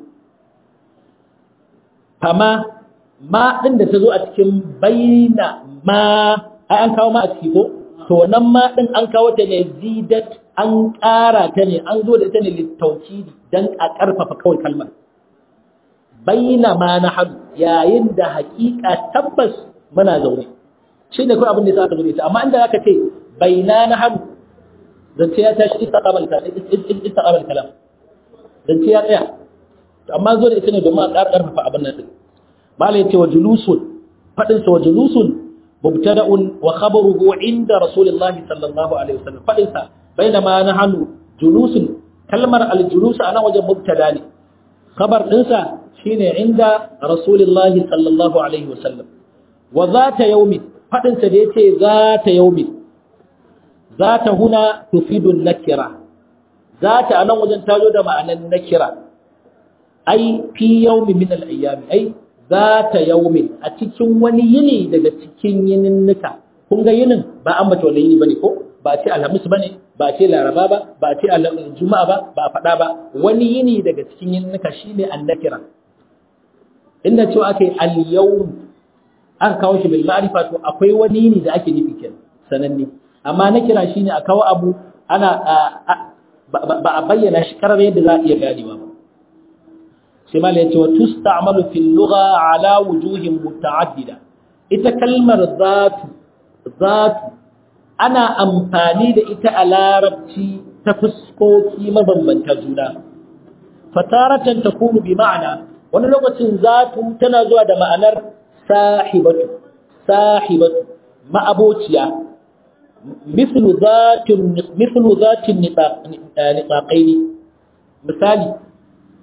Speaker 1: amma ma din da ta zo a cikin baina ma ai an kawo ma a ciki ko to nan ma din an kawo ta ne zidat an ƙara ta ne an zo da ita ne littaukidi dan a ƙarfafa kawai kalmar baina ma na hadu yayin da haƙiƙa tabbas muna zaune shi ne kawai abin da ya aka zo da ita amma inda aka ce baina na hannu zance ya tashi istaqamal kalam zance ya tsaya amma zo da ita ne domin a ƙara ƙarfafa abin nan din mala yace wa julusun fadin sa wa julusun mubtada'un wa khabaruhu inda rasulillahi sallallahu alaihi wasallam fadin sa bainama nahnu julusun kalmar al-julus ana wajen mubtada ne khabar din sa shine inda rasulillahi sallallahu alaihi wasallam wa zata yawmin faɗinsa da ya ce za ta yaumi za ta huna tufidun nakira za ta a nan wajen tazo da ma'anan nakira ai fi yaumi min al'ayyami ai za ta yaumi a cikin wani yini daga cikin yininnika kun ga yinin ba an mace wani yini bane ko ba ce alhamis bane ba ce laraba ba ba ce juma'a ba ba faɗa ba wani yini daga cikin yininnika shine annakira inda cewa aka yi al-yawm aka kawo shi bil ma'rifa to akwai wani yini da ake nufi kenan sananne amma na kira shine a kawo abu ana ba a bayyana shi karar yadda za a iya ganewa ba sai mala yace wa tusta'malu fil lugha ala wujuhin muta'addida ita kalmar zatu zatu ana amfani da ita a larabci ta fuskoki mabambanta juna fataratan takunu bi ma'ana wani lokacin zatu tana zuwa da ma'anar sahibatu sahibatu ma'abociya mithlu zatin mithlu zatin nitaqaini misali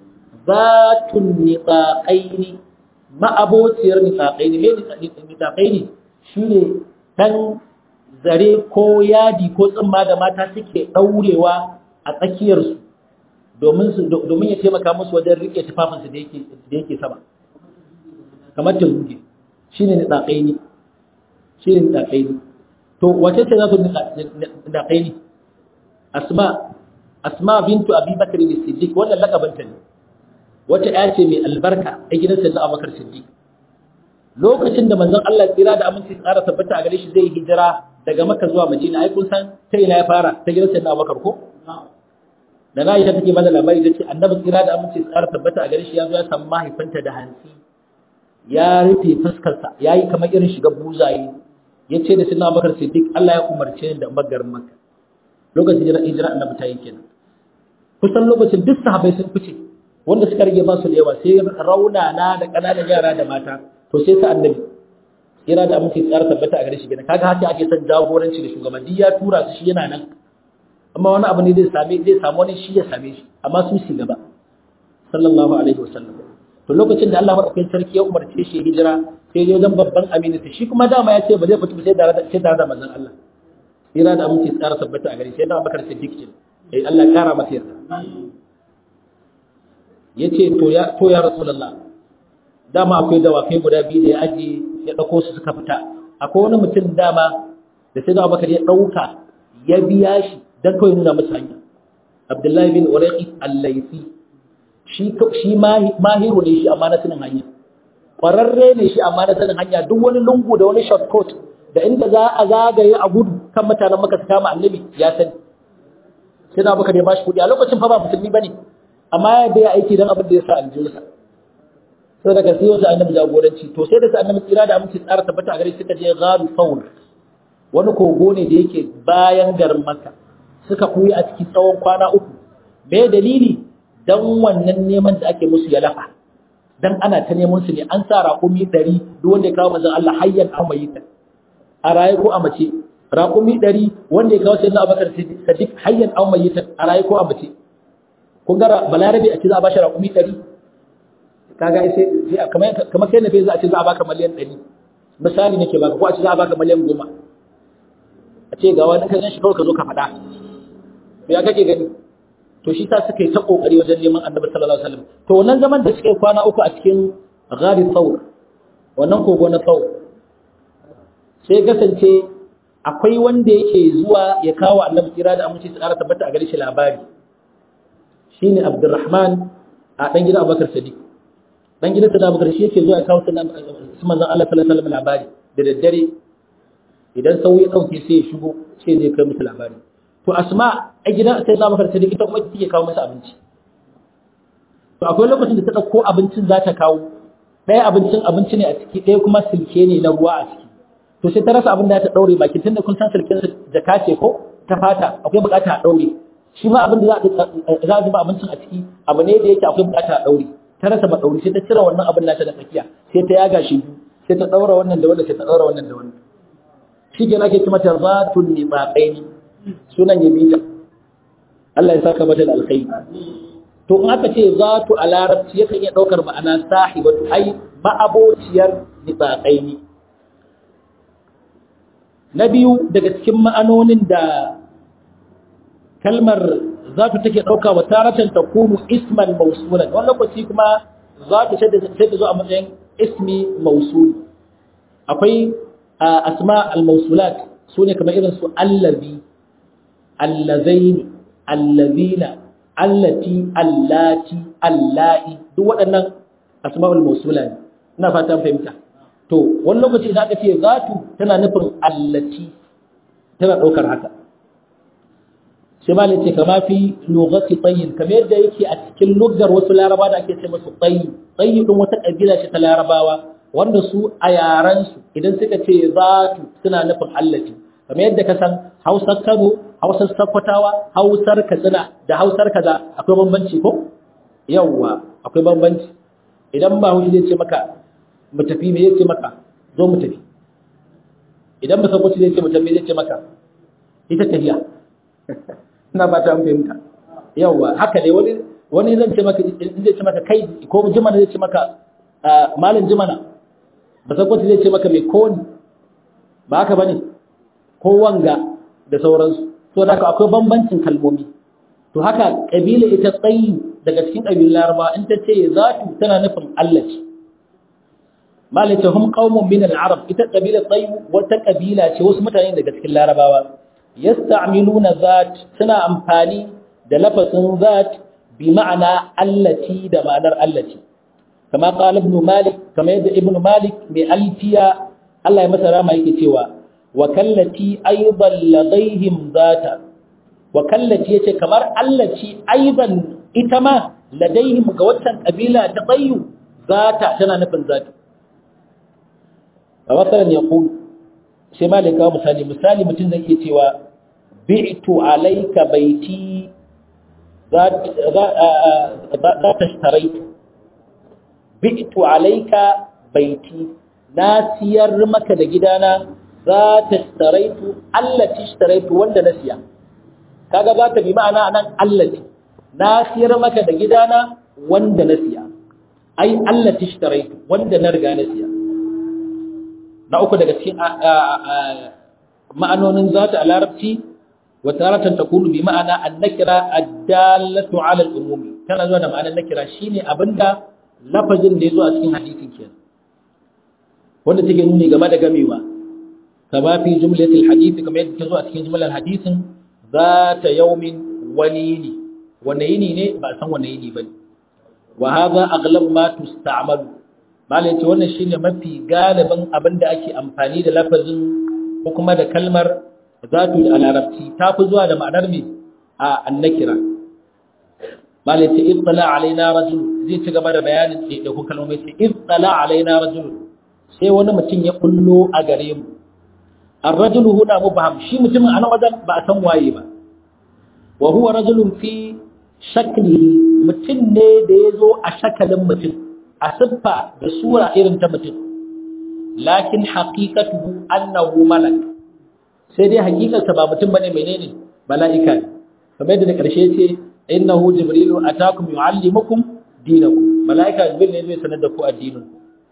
Speaker 1: zatun nitaqaini ma'abociyar nitaqaini me nitaqaini shine dan zare ko yadi ko tsimma da mata suke daurewa a tsakiyarsu domin su domin ya taimaka musu wajen rike tufafinsu da yake da yake sama kamar tazuge shine nitaqaini shine nitaqaini to wace ce za su nitaqaini asma asma bintu abi bakr as-siddiq wannan lakabanta ne wata ya ce mai albarka a gidan sayyidina abubakar siddiq lokacin da manzon Allah tsira da aminci tsara tabbata a gare shi zai hijira daga makka zuwa madina ai kun san ta ina ya fara ta gidan sayyidina abubakar ko da na ita take bada labari ta ce annabi tsira da aminci tsara tabbata a gare shi ya zo ya samu mahaifinta da hansi ya rufe fuskarsa ya yi kamar irin shiga buzaye ya ce da sayyidina abubakar siddiq Allah ya umarce ni da magarin makka lokacin hijira hijira annabi ta yi kenan kusan lokacin duk sahabbai sun fice wanda suka rage ba su da yawa sai raunana da ƙananan yara da mata to sai sa annabi yana da amince tsara tabbata a gare shi gina kaga haka ake son jagoranci da shugabanni ya tura su shi yana nan amma wani abu ne zai same zai samu wani shi ya same shi amma su shi gaba sallallahu alaihi wasallam to lokacin da Allah madaukakin sarki ya umarce shi hijira sai ya wajen babban aminu shi kuma dama ya ce ba zai fito sai tare da sai tare da manzon Allah yana da amince tsara tabbata a gare shi yana bakar siddiq ce eh Allah ya kara masa yarda ya ce to ya rasulallah dama akwai dawakai guda biyu da ya aji ya ɗauko su suka fita akwai wani mutum dama da sai da abubakar ya ɗauka ya biya shi don kawai nuna masa hanya abdullahi bin uraqi al-laifi shi shi mahiru ne shi amma na sanin hanya ƙwararre ne shi amma na sanin hanya duk wani lungu da wani shortcut da inda za a zagaye a gudu kan mutanen maka su kama annabi ya sani sai da abubakar ya bashi kuɗi a lokacin fa ba musulmi bane amma ya da ya aiki don abin da ya sa aljihunsa sai daga sai wasu annabi jagoranci to sai da sa annabi tsira da aminci tsara tabbata a gare suka je gharu faul wani kogo ne da yake bayan garin makka suka kuyi a cikin tsawon kwana uku me dalili dan wannan neman da ake musu ya lafa dan ana ta neman su ne an sa raƙumi ɗari duk wanda ya kawo manzon Allah hayyan an mayyita a raye ko a mace raƙumi ɗari wanda ya kawo sayyidina Abubakar Sadiq hayyan an mayyita a raye ko a mace kun ga balarabe a ce za a bashi raƙumi ɗari kaga sai kamar kai na fe za a ce za a baka miliyan ɗari misali nake baka ko a ce za a baka miliyan goma a ce ga wani kan shi kawai ka zo ka faɗa to ya kake gani to shi sa suka yi ta kokari wajen neman annabi sallallahu alaihi wasallam to wannan zaman da suka yi kwana uku a cikin ghari thawr wannan kogo na thawr sai kasance akwai wanda yake zuwa ya kawo annabi kira da aminci su ƙara tabbata a gare shi labari shine Abdurrahman a dan gidan Abubakar Sadiq dan gidan Sadiq Abubakar shi yake zuwa ya kawo sunan su manzon Allah sallallahu alaihi wasallam labari da daddare idan sau ya dauke sai ya shigo sai zai kai musu labari to Asma a gidan sai Abubakar Sadiq ita kuma take kawo masa abinci to akwai lokacin da ta dauko abincin za ta kawo ɗaya abincin abinci ne a ciki ɗaya kuma silke ne na ruwa a ciki to sai ta rasa abin da ta daure baki tunda kun san silken jaka ce ko ta fata akwai bukata a daure shi ma abin da za a zuba abincin a ciki abu ne da yake akwai bukata a daure ta rasa ba daure sai ta cire wannan abin nata da tsakiya sai ta yaga shi biyu sai ta daura wannan da wannan sai ta daura wannan da wannan shi ke ake ce mata zatun nifaqaini sunan ya bita Allah ya saka mata da alkhairi to in aka ce zatu a larabci yakan iya daukar ma'ana sahibatu ai ma'abociyar nifaqaini na biyu daga cikin ma'anonin da kalmar zatu take ɗauka wa taratan ta kunu isman mausulan wani lokaci kuma zatu sai ta zo a matsayin ismi mausul akwai asma al-mausulat su ne kamar irin su allazi allazaini allazina allati allati allahi duk waɗannan asma'ul mausula ne ina fata fahimta to wani lokaci idan aka ce zatu tana nufin allati tana ɗaukar haka sai ma ce kama fi lugati tsayin kamar yadda yake a cikin lugar wasu laraba da ake ce masu tsayi tsayi ɗin wata ƙabila ce ta larabawa wanda su a yarensu idan suka ce zatu suna nufin allati kamar yadda ka san hausar kano hausar sakkwatawa hausar katsina da hausar kaza akwai bambanci ko yawwa akwai bambanci idan ba haushi zai ce maka mu tafi me zai ce maka zo mu tafi idan ba sakkwaci zai ce mu tafi zai ce maka ita tafiya ina ba ta fahimta yawwa haka ne wani wani zan ce maka zai ce maka kai ko jimana zai ce maka malin jimana ba sakwata zai ce maka mai koni ba haka bane ko wanga da sauransu to da akwai bambancin kalmomi to haka kabila ita tsayi daga cikin kabilun laraba in ta ce zatu tana nufin Allah ce malaka hum qaumun min al-arab ita kabila tsayi wata kabila ce wasu mutane daga cikin larabawa yasta'miluna zat suna amfani da lafazin zat bi ma'ana allati da ma'anar allati kama qala ibn malik kama yadda ibn malik mai alfiya Allah ya masa rama yake cewa wa kallati aidan ladaihim zata wa kallati yace kamar allati aidan ita ma ladaihim ga watan kabila ta tsayu zata tana nufin zata a wasaran yaqul sai malika misali misali mutum zai ke cewa bi'tu alayka baiti za ta shtaraitu bi'tu alayka baiti na siyar maka da gidana za ta shtaraitu allati shtaraitu wanda na siya kaga za ta bi ma'ana anan allati na siyar maka da gidana wanda na siya ai allati shtaraitu wanda na riga na siya na uku daga cikin ma'anonin zata a larabci wa taratan takunu bi ma'ana an-nakira ad-dallatu 'ala al-umumi tana zuwa da ma'anar nakira shine abinda lafazin da yazo a cikin hadisin kenan wanda take nuni game da gamewa kama fi jumlatil hadith kamar yadda tazo a cikin jumlar hadisin zata yawmin walini wani yini ne ba san wani yini bane wa hadha aghlab ma tusta'malu malai ce wannan shine mafi galibin abinda ake amfani da lafazin ko kuma da kalmar zatu da larabci ta fi zuwa da ma'anar me a annakira malai ce ittala alaina rajul zai ci gaba da bayanin da kun kalmomi sai ittala alaina rajul sai wani mutum ya kullo a gare mu ar-rajul huna mubham shi mutumin anan wajen ba a san waye ba wa huwa rajulun fi shaklihi mutum ne da ya zo a shakalin mutum a siffa da sura irin ta mutum lakin haqiqatuhu annahu malak sai dai hakikarsa ba mutum bane menene mala'ika ne kamar yadda da karshe ce innahu jibrilu atakum yuallimukum dinakum mala'ika jibril ne zai sanar da ku addinin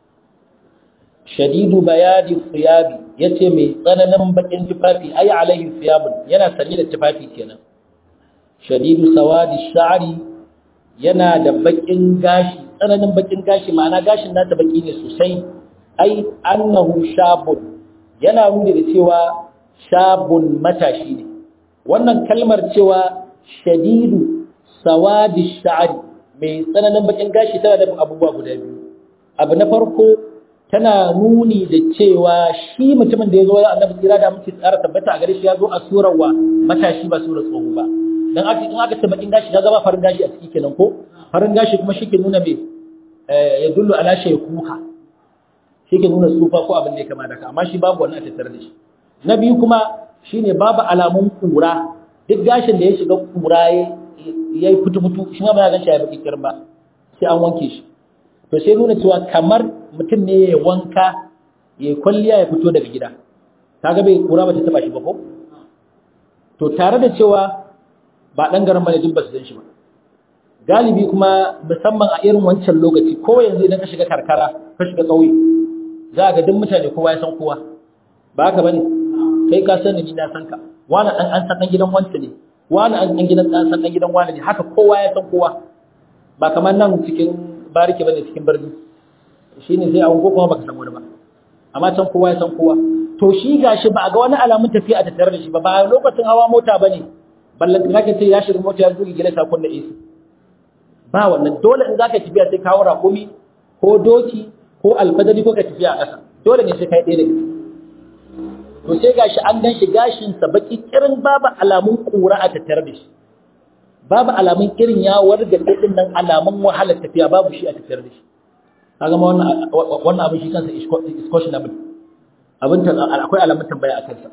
Speaker 1: shadidu bayadi thiyabi yace mai tsananin bakin tufafi ai alaihi thiyabun yana sanye da tufafi kenan shadidu sawadi sha'ri yana da bakin gashi tsananin bakin gashi ma'ana gashin nata baki ne sosai ai annahu shabun yana nuni da cewa shabun matashi ne wannan kalmar cewa shadidu sawadi sha'ri mai tsananin bakin gashi tana da abubuwa guda biyu abu na farko tana nuni da cewa shi mutumin da ya zo wajen annabi tsira da muke tsara tabbata a gare shi ya zo a surar wa matashi ba surar tsoho ba dan aka in aka ce bakin gashi ya zama farin gashi a ciki kenan ko farin gashi kuma shi ke nuna me ya dullu ala shaykuha shi ke nuna tsufa ko abin da ya kama da ka amma shi babu wannan a tattare da shi na biyu kuma shine babu alamun kura duk gashin da ya shiga kura ya yi fitu-fitu shi ma ba ya ganshi ya baki kirin ba sai an wanke shi to sai nuna cewa kamar mutum ne ya wanka ya kwalliya ya fito daga gida kaga bai kura ba ta taba shi ba ko to tare da cewa ba dan garin bane duk ba su san shi ba galibi kuma musamman a irin wancan lokaci ko yanzu idan ka shiga karkara ka shiga ƙauye za ga duk mutane kowa ya san kowa ba haka bane kai ka sani ni na san ka wani an an san dan gidan wancan ne wani an san gidan an san dan gidan wani ne haka kowa ya san kowa ba kamar nan cikin bariki bane cikin birni shine sai an kuma baka san wani ba amma can kowa ya san kowa to shi gashi ba a ga wani alamun tafiya a tattare da shi ba ba lokacin hawa mota bane ballan kake ce ya shiga mota ya zuge gila sakon da AC ba wannan dole in zaka tafiya sai kawo rakumi ko doki ko alfadari ko ka tafiya a ƙasa dole ne sai kai ɗaya daga to sai gashi an gan shi gashin sa baki kirin babu alamun kura a tattare da shi babu alamun irin ya warga din nan alamun wahalar tafiya babu shi a tattare da shi kaga ma wannan wannan abin shi kansa is questionable abin akwai alamun tambaya a kansa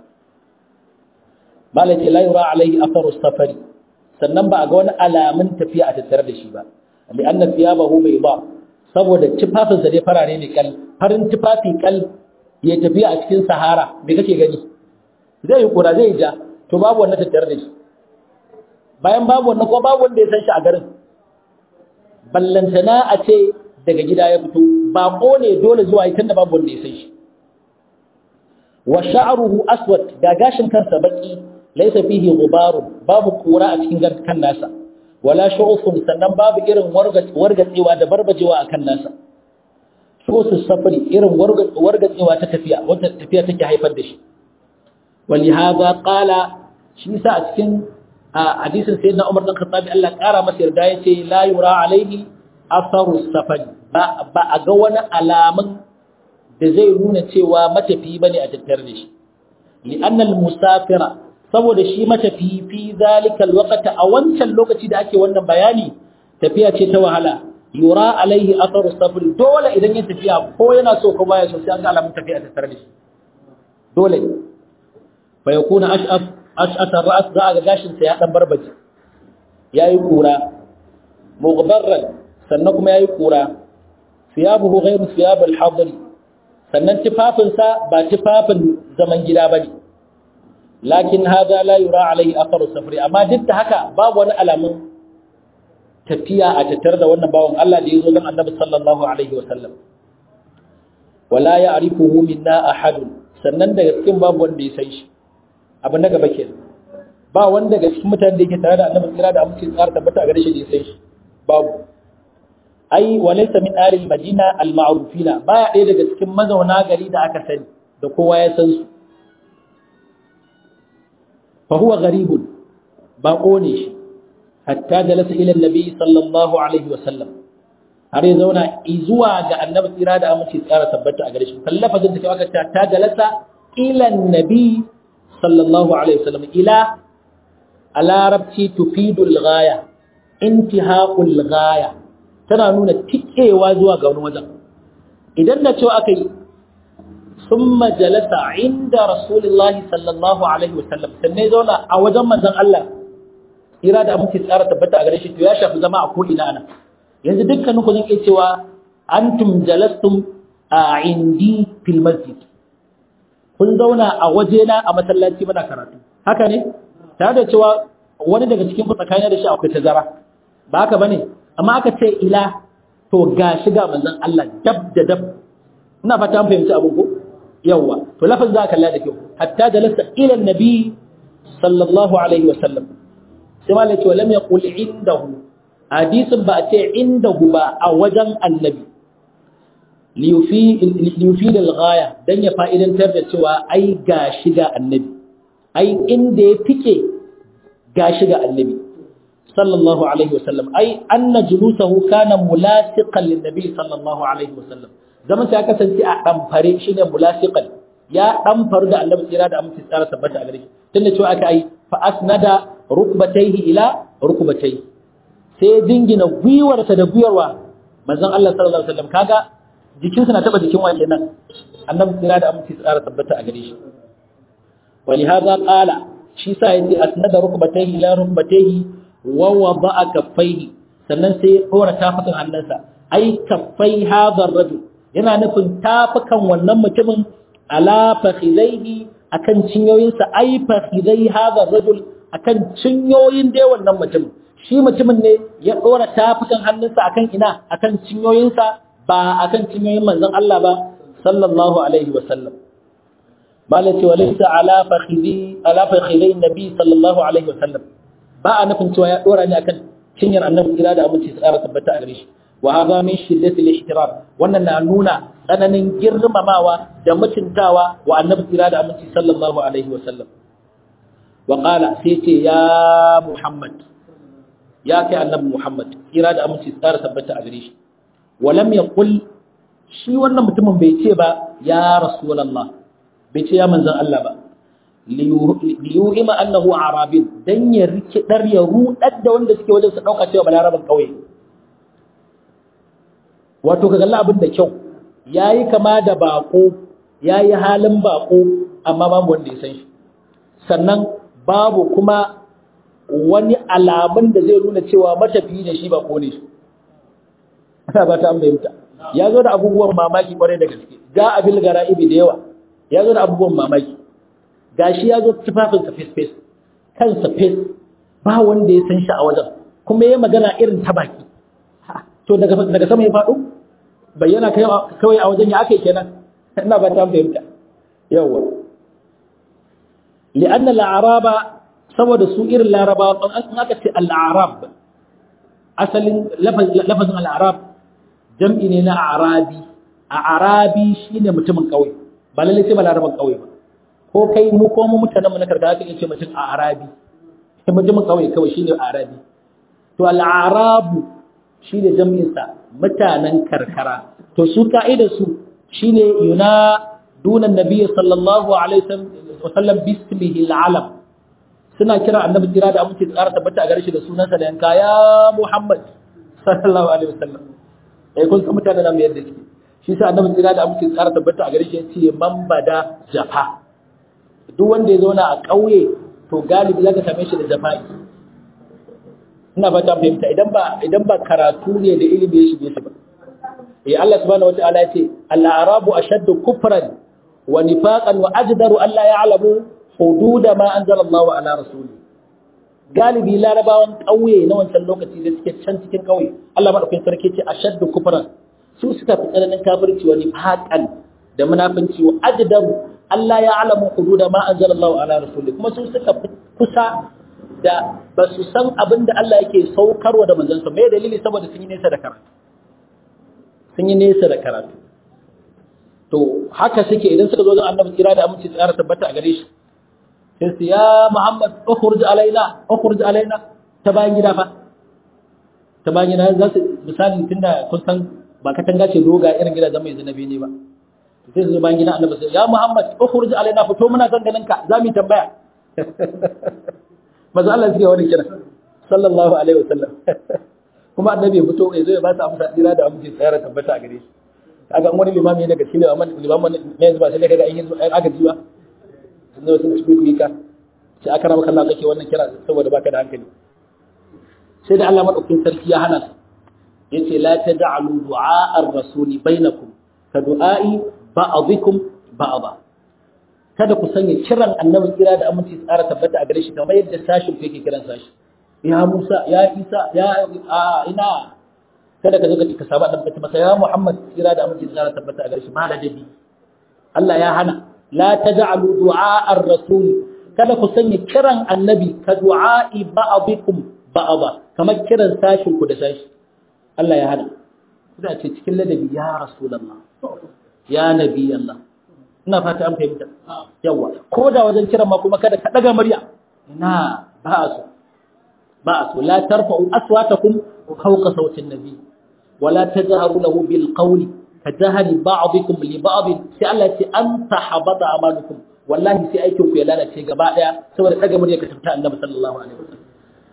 Speaker 1: malai ce la yura alaihi atharu safari sannan ba a ga wani alamun tafiya a tattare da shi ba li anna thiyabahu bayda saboda tufafin sa dai farare ne kal farin tufafi kal ya tafiya a cikin sahara me kake gani zai yi kura zai ja to babu wannan tattare da shi bayan babu wannan ko babu wanda ya san shi a garin ballantana a ce daga gida ya fito baƙo ne dole zuwa yi tunda babu wanda ya san shi wa sha'ruhu aswad ga gashin kansa baki laysa fihi ghubarun babu kura a cikin kan nasa wala shu'ufun sannan babu irin wargatsewa da barbajewa akan nasa shu'usus safari irin wargatsewa ta tafiya wata tafiya take haifar da shi wali hadha qala shi sa a cikin hadisin sayyidina Umar dan Khattab Allah kara masa yarda yace la yura alaihi atharu safari ba ba a ga wani alamun da zai nuna cewa matafi bane a tattare da shi li'annal musafira saboda shi matafi fi zalikal waqta a wancan lokaci da ake wannan bayani tafiya ce ta wahala yura alaihi atharu safar dole idan ya tafiya ko yana so ko baya so sai an ga alamun tafiya ta tare da shi dole fa yakuna ash'af ash'at ar-ra's za ga gashin sa ya dan barbaje yayi kura mughbarran sannan kuma yayi kura thiyabuhu ghayru thiyab al-hadr sannan tufafinsa ba tufafin zaman gida bane lakin hada la yura alaihi atharu safari amma duk da haka babu wani alamun tafiya a tattare da wannan bawan Allah da yazo dan Annabi sallallahu alaihi wasallam wala ya'rifuhu minna ahad sannan daga cikin babu wanda ya san shi abu na gaba kenan ba wanda daga cikin mutanen da yake tare da Annabi kira da amince tsara tabbata a gare shi da ya san shi babu ai walaysa min ahli al-madina al-ma'rufina baya ɗaya daga cikin mazauna gari da aka sani da kowa ya san su فهو غريب باقوني شي حتى جلس الى النبي صلى الله عليه وسلم har ya zauna izuwa ga annabi tsira da aminci tsara tabbata a gare shi kallafazin da ke aka ta ta jalasa ila annabi sallallahu alaihi wasallam ila a larabci tufidul ghaya intihaul ghaya tana nuna tikewa zuwa ga wani wajen idan na cewa aka yi ثم جلس عند رسول الله صلى الله عليه وسلم sannan zauna a wajen manzon Allah ira da muke tsara tabbata a gare shi to ya shafi zama a ko ina ana yanzu dukkanin ku zan iya cewa antum jalastum a indi fil masjid kun zauna a waje na a masallaci muna karatu haka ne tare da cewa wani daga cikin ku tsakanin da shi akwai tazara ba haka bane amma aka ce ila to ga shiga manzon Allah dab da dab ina fata an fahimci abin ko yawwa to lafaz za ka kalla da kyau hatta jalasa ila annabi sallallahu alaihi wa sallam sai malai ce lam yaqul indahu hadisin ba a ce indahu ba a wajen annabi liyufi da ghaya dan ya fa'idantar da cewa ai ga shiga annabi ai inda ya fike ga shiga annabi sallallahu alaihi wa sallam ai anna julusahu kana mulasiqan lin nabi sallallahu alaihi wa sallam zaman sai kasance a ɗamfare shi ne mulasiqan ya ɗamfaru da annabi tsira da amince tsara tabbata a gare shi tunda cewa aka yi fa asnada rukbatayhi ila rukbatayhi sai jingina gwiwarsa da gwiwarwa manzon Allah sallallahu alaihi wasallam kaga jikinsa na taba jikin wa kenan annabi tsira da amince tsara tabbata a gare shi ولهذا قال shi sa yace asnada rukbatayhi ila rukbatayhi wa wada'a kaffaihi sannan sai ya dora tafukan hannunsa ai kaffai hadha ar-rajul yana nufin tafukan wannan mutumin ala fakhidaihi akan cinyoyinsa ai fakhidai hadha rajul akan cinyoyin dai wannan mutumin shi mutumin ne ya dora tafukan hannunsa akan ina akan cinyoyinsa ba akan cinyoyin manzon Allah ba sallallahu alaihi wa sallam malati walaysa ala fakhidhi ala fakhidai nabi sallallahu alaihi wa sallam ba a nufin cewa ya dora ne akan cinyar annabi kira da aminci tsara tabbata a gare shi wa hadha min shiddati al-ihtiram wannan na nuna tsananin girmamawa da mutuntawa wa annabi kira da aminci sallallahu alaihi wa sallam wa qala sai ce ya muhammad ya kai annabi muhammad kira da aminci tsara tabbata a gare shi wa lam yaqul shi wannan mutumin bai ce ba ya rasulullah bai ce ya manzon Allah ba liyuhima annahu arabin dan ya rikidar ya rudar da wanda suke wajen su dauka cewa balaraban kauye wato ka kalla abin da kyau yayi kama da bako yayi halin bako amma babu wanda ya san shi sannan babu kuma wani alamun da zai nuna cewa matafiyi ne shi bako ne shi ana ba ta ambayinta ya zo da abubuwan mamaki kwarai da gaske ga abil gara'ibi da yawa ya zo da abubuwan mamaki gashi ya zo tufafinsa fes-fes kansa fes ba wanda ya san shi a wajen kuma ya magana irin ta baki to daga daga sama ya faɗo bayyana kawai a wajen ya aka kenan ina ba ta fahimta yawa li'anna al-araba saboda su irin laraba in aka ce al-arab asalin lafazin al-arab jam'i ne na arabi a arabi shine mutumin kauye ba lalle sai ba laraban kauye ba ko kai mu ko mu mutanen mu na karkara kan ce mutum a arabi mutumin kauye kawai shine arabi to al-arabu shine jam'in sa mutanen karkara to su ka'idar su shine yuna dunan nabiy sallallahu alaihi wasallam bismihi al-alam suna kira annabi kira da amince tsara tabbata a gare shi da sunansa da yanka ya muhammad sallallahu alaihi wasallam eh kun san mutanen nan yadda suke shi sa annabi kira da amince tsara tabbata a gare shi yace man bada jafa duk wanda ya zauna a ƙauye to galibi zaka same shi da jafa'i ina ba ta fahimta idan ba idan ba karatu ne da ilimi ya shige shi ba eh Allah subhanahu wataala ya ce al-arabu ashaddu kufran wa nifaqan wa ajdaru alla ya'lamu hududa ma anzala Allahu ala rasuli galibi larabawan ƙauye na wancan lokaci da suke can cikin ƙauye Allah madaukakin sarki ce ashaddu kufran su suka fi tsananin kafirci wa nifaqan da munafinci wa ajdaru Allah ya alamu hududa ma anzala Allahu ala rasuli kuma su suka fi kusa da ba su san abin da Allah yake saukarwa da manzansa mai dalili saboda sun yi nesa da karatu sun yi nesa da karatu to haka suke idan suka zo ga annabi kira da aminci tsara tabbata a gare shi sai su ya Muhammad ukhruj alaina ukhruj alaina ta bayan gida fa ta bayan gida za su misali tunda kun san ba katanga ce doga irin gidajen mai zanabi ne ba sai su bayan gida annabi sai ya Muhammad ukhruj alaina fito muna son ganin ka za mu tambaya maza Allah suke wani kira sallallahu alaihi wasallam kuma annabi ya fito ya zo ya ba su amsa dira da amince tsayar tabbata a gare shi kaga wani limami ne daga cikin limamin ne yanzu ba sai kaga ayin aka ji ba sun zo sun ci ku ka sai aka rama kallon kake wannan kira saboda baka da hankali sai da Allah madaukakin sarki ya hana su yace la tad'alu du'a ar-rasuli bainakum ka du'a'i ba'dikum ba'da kada ku sanya kiran annabi kira da aminci tsara tabbata a gare shi kamar yadda sashin ku yake kiran sashi ya Musa ya Isa ya a ina kada ka zo ka saba da masa ya Muhammad kira da aminci tsara tabbata a gare shi ma da dabi Allah ya hana la taj'alu du'a ar-rasul kada ku sanya kiran annabi ka du'a'i ba'dikum ba'da kamar kiran sashin ku da sashi Allah ya hana kuna ce cikin ladabi ya rasulullah ya nabi Allah ina fata an fahimta yawa ko da wajen kiran ma kuma kada ka daga murya ina ba su ba su la tarfa'u aswatakum fawqa sawti an-nabi wala tajharu lahu bil qawli kajahari ba'dikum li ba'd sai Allah ya ce an tahabata amalukum wallahi sai aikin ku ya lalace gaba daya saboda daga murya ka tafta annabi sallallahu alaihi wasallam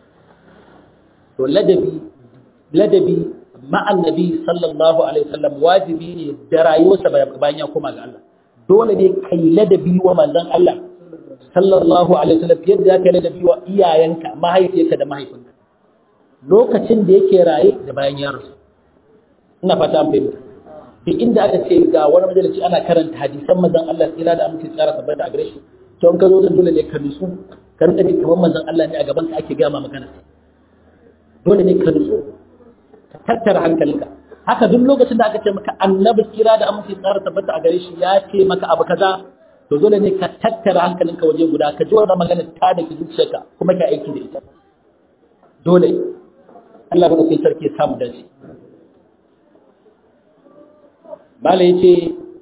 Speaker 1: to ladabi ladabi ma annabi sallallahu alaihi wasallam wajibi ne da rayuwarsa bayan ya koma ga Allah dole ne kai ladabi wa manzon Allah sallallahu alaihi wasallam yadda zaka ladabi wa iyayenka mahaifiyarka da mahaifinka lokacin da yake raye da bayan ya rasu ina fata an fahimta duk inda aka ce ga wani majalisi ana karanta hadisan manzon Allah tsira da aminci tsara tabbata a gare shi to in ka zo zan dole ne ka nutsu ka rinka ji kamar manzon Allah ne a gaban ka ake gama magana dole ne ka nutsu ka tattara hankalinka haka duk lokacin da aka ce maka annabi kira da aminci tsara tabbata a gare shi ya ce maka abu kaza to dole ne ka tattara hankalinka waje guda ka ji wannan magana ta da ki zuciyarka kuma ka aiki da ita dole Allah ba kai sarki ya samu dace bala yace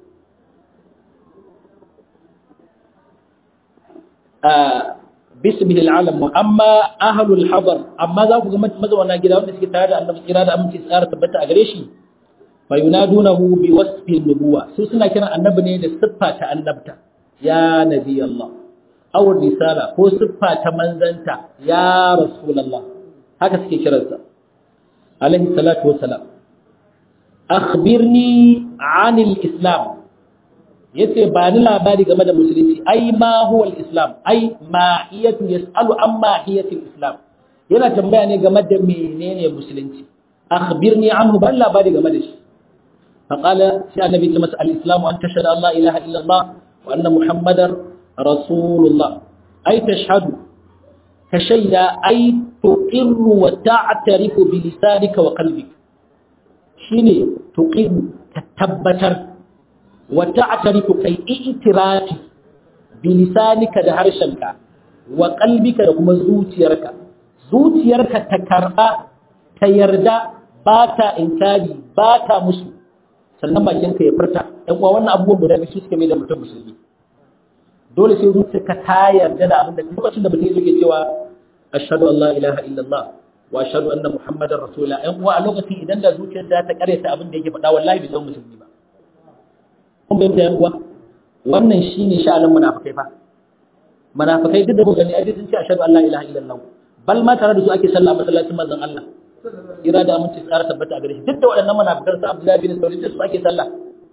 Speaker 1: a bismil alam amma ahlul hadar amma za ku ga mazauna gida wanda suke tare da annabi kira da aminci tsara tabbata a gare shi fa yunadunahu bi wasfi nubuwa su suna kiran annabi ne da siffa ta annabta ya nabi Allah aw risala ko siffa ta manzanta ya rasulullah haka suke kiransa alaihi salatu wassalam akhbirni anil islam yace ba ni labari game da musulunci ai ma huwa al-islam ai mahiyatu yasalu an mahiyati al-islam yana tambaya ne game da menene musulunci akhbirni anhu ban labari game da shi faqala sai annabi ta masa al-islam an tashhadu an la ilaha illa allah wa anna muhammadar rasulullah ai tashhadu ka shaida ai tuqirru wa ta'tarifu bi lisanika wa qalbika shine tuqim ka tabbatar wa ta'tarifu kai i'tirafi bi lisanika da harshenka wa qalbika da kuma zuciyarka zuciyarka ta karba ta yarda ba ta inkari ba ta musu sannan bakinka ya furta ɗan uwa wannan abubuwan guda biyu suka mai da mutum musulmi dole sai zuciyarka ta yarda da abin da lokacin da mutum yake cewa ashhadu an la ilaha illallah wa ashhadu anna muhammadar rasulullah ɗan uwa a lokacin idan da zuciyar ta ta karyata abin da yake faɗa wallahi bai zama musulmi ba kun bayyana ɗan uwa wannan shine sha'anin munafikai fa munafikai duk da ku gani ai sun ce ashhadu an la ilaha illallah bal ma tare da su ake sallah masallacin manzon Allah ira da aminci tsara tabbata a gare shi duk da waɗannan munafikan su Abdullahi bin Sauri da su ake sallah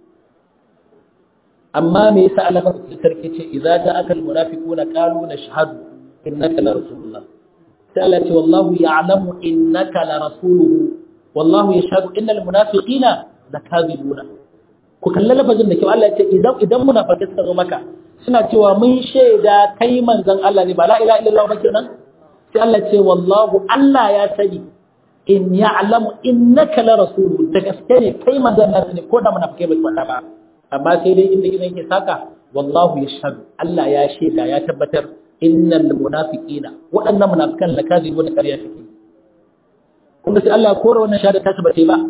Speaker 1: amma me yasa Allah ba su sarki ce idza ja'aka almunafiquna qalu nashhadu innaka la rasulullah sai Allah ce wallahu ya'lamu innaka la rasuluhu wallahu yashhadu innal munafiqina lakazibuna ku kalla lafazin da kyau Allah ya ce idan idan munafikai suka zo maka suna cewa mun shaida kai manzon Allah ne ba la ilaha illallah ba kenan sai Allah ce wallahu Allah ya sani in ya'lamu innaka la rasuluhu da gaske ne kai manzon Allah ne ko da munafikai bai faɗa ba amma sai dai inda gidan ke saka wallahu yashhadu Allah ya shaida ya tabbatar innal munafiqina waɗannan munafikan la kazibu da ƙarya suke kuma sai Allah ya kore wannan shahada ta tabbata ba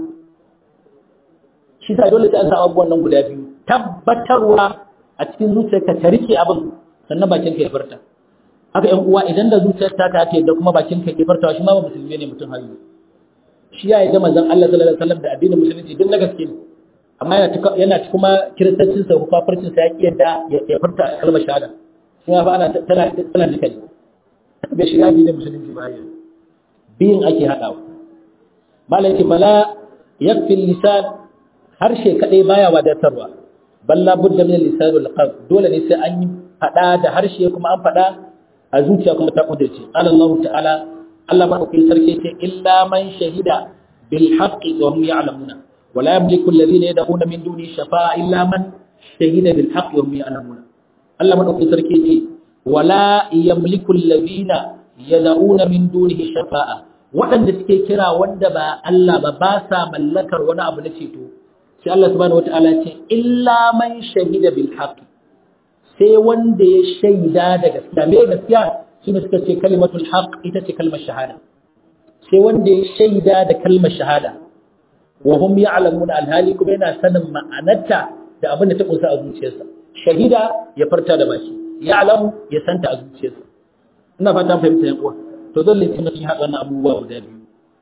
Speaker 1: shi sai dole sai an samu abubuwan nan guda biyu tabbatarwa a cikin zuciyarka ta rike abin sannan bakin ka ya furta haka ƴan uwa idan da zuciyar ta ta da kuma bakin ka ya furta shi ma ba musulmi ne mutum har shi ya yi da manzon Allah sallallahu alaihi wasallam da addinin musulunci duk na gaske ne amma yana ci kuma kiristancin sa kafircin sa ya ki yadda ya furta kalmar shahada shi ma fa ana tana tana dukkan bai shiga addinin musulunci ba ya biyin ake hadawa malai ce bala yakfi lisan harshe kadai baya wadatarwa balla budda min lisan wal qalb dole ne sai an yi fada da harshe kuma an fada a zuciya kuma ta kudurce Allah ta'ala Allah madaukakin sarki ce illa man shahida bil haqqi wa hum ya'lamuna wa la yamliku alladhina yad'una min duni shafa'a illa man shahida bil haqqi wa hum ya'lamuna Allah madaukakin sarki ce wa la yamliku alladhina yad'una min dunihi shafa'a waɗanda suke kira wanda ba Allah ba ba sa mallakar wani abu na ceto sai Allah subhanahu wata'ala ce illa man shahida bil haqqi sai wanda ya shaida da gaskiya me gaskiya shine suka ce kalimatul haqq ita ce kalmar shahada sai wanda ya shaida da kalmar shahada wa hum ya'lamuna alhali kuma yana sanin ma'anarta da abin da ta kunsa a zuciyarsa shahida ya farta da baki ya'lamu ya santa a zuciyarsa ina fata fahimta yan uwa to dole sai mutum ya haɗa wannan abubuwa guda biyu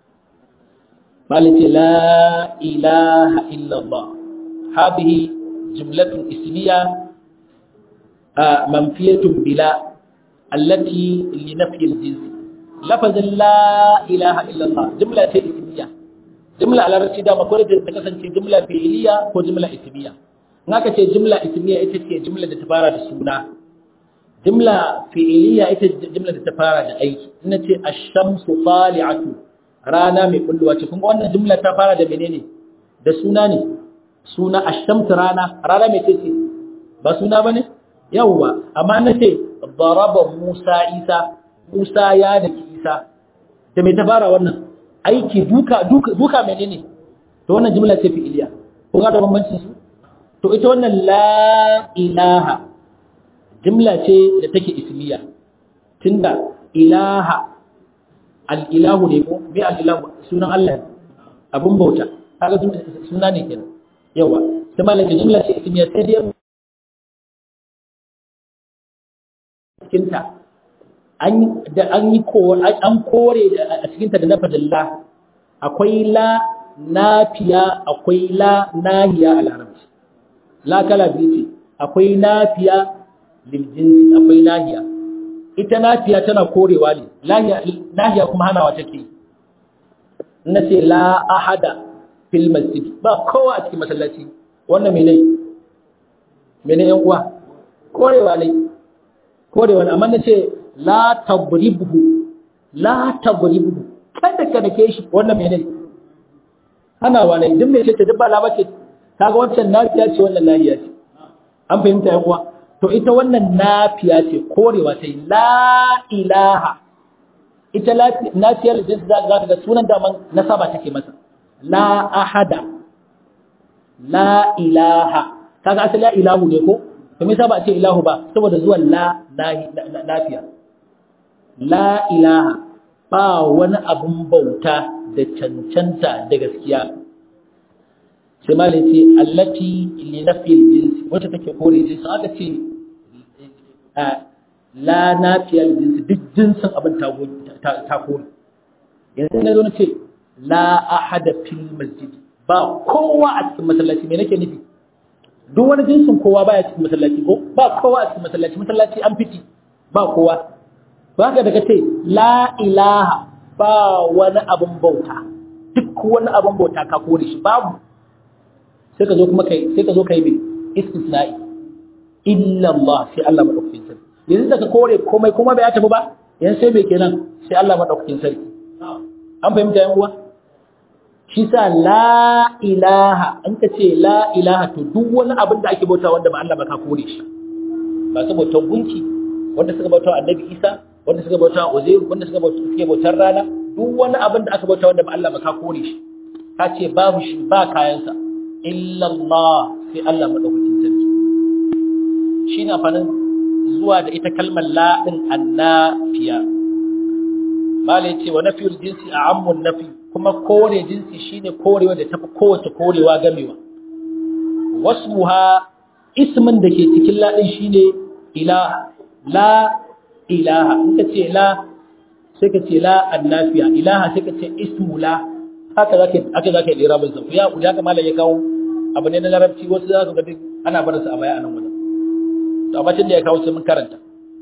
Speaker 1: malaka la ilaha illallah hadhihi jumlatun ismiya manfiyatun bila التي لنفي الجنس لفظ لا إله إلا الله جملة اسمية جملة على رأسي دام أقول تكسن جملة فعلية و جملة اسمية هناك جملة اسمية إتت جملة تفارة السنة جملة فعلية إتت جملة تفارة أي إنت الشمس طالعة رانا من كل وجه كم أن جملة تفارة منين ده سناني سنة الشمس رانا رانا متى ba suna bane yawwa amma na ce daraba Musa Isa Musa ya da Isa da mai tabara wannan aiki duka duka duka menene to wannan jumla ce fi'iliya ko ga da bambancin su to ita wannan la ilaha jumla ce da take ismiya tunda ilaha al ilahu ne ko bi al ilahu sunan Allah abun bauta kaga suna ne kenan yawa sai malaka jumla ce ismiya sai dai cikinta da an yi an kore a cikinta da nafadin la akwai la nafiya akwai la nahiya a larabci la kala biyu ce akwai nafiya liljinsi akwai nahiya ita nafiya tana korewa ne nahiya kuma hanawa take na ce la ahada fil masjid ba kowa a cikin masallaci wannan mene mene yan uwa korewa ne ko da wani amma na ce la tabribhu la tabribhu kada ka dake shi wannan menene ana wani duk mai ce duk ba laba ce kaga wancan nafiya ce wannan lahiya ce an fahimta yan uwa to ita wannan nafiya ce korewa sai la ilaha ita nafiyar jins za ka ga sunan daman nasaba take masa la ahada la ilaha kaga asali la ilahu ne ko to me yasa ba a ce ilahu ba saboda zuwan la lafiya la ilaha ba wani abun bauta da cancanta da gaskiya sai malai ce allati li nafil jinsi wacce take kore jinsi aka ce la nafiyal jinsi duk jinsin abin ta kore yanzu na zo na ce la ahada fil masjid ba kowa a cikin masallaci me nake nufi duk wani jinsin kowa baya cikin masallaci ko ba kowa a cikin masallaci masallaci an fiti ba kowa ba ka daga ce la ilaha ba wani abin bauta duk wani abin bauta ka kore shi babu sai ka zo kuma kai sai ka zo kai mai istisna'i illa Allah sai Allah madaukakin sarki yanzu da ka kore komai kuma bai tafi ba yanzu sai mai kenan sai Allah madaukakin sarki an fahimta yan uwa shi sa la ilaha an ka ce la ilaha to duk wani abin da ake bauta wanda ba Allah ba ka kore shi ba su bautar gunki wanda suka bauta annabi Isa wanda suka bauta Uzair wanda suka bauta suke bautar rana duk wani abin da aka bauta wanda ba Allah ba ka kore shi ka ce babu shi ba kayansa illa Allah sai Allah madaukakin sarki shi na fanin zuwa da ita kalmar la din annafiya malai ce wa nafiyul jinsi a ammun nafi kuma kore jinsi shine korewa da tafi kowace korewa gamewa wasmuha ismin da ke cikin la din shine ilaha la ilaha in ka ce la sai ka ce la annafiya ilaha sai ka ce ismu la haka zaka aka zaka yi rabin sa ya ya kamala ya kawo abu ne na larabci wasu za su ga duk ana barin sa a baya anan wajen to amma tun da ya kawo sai mun karanta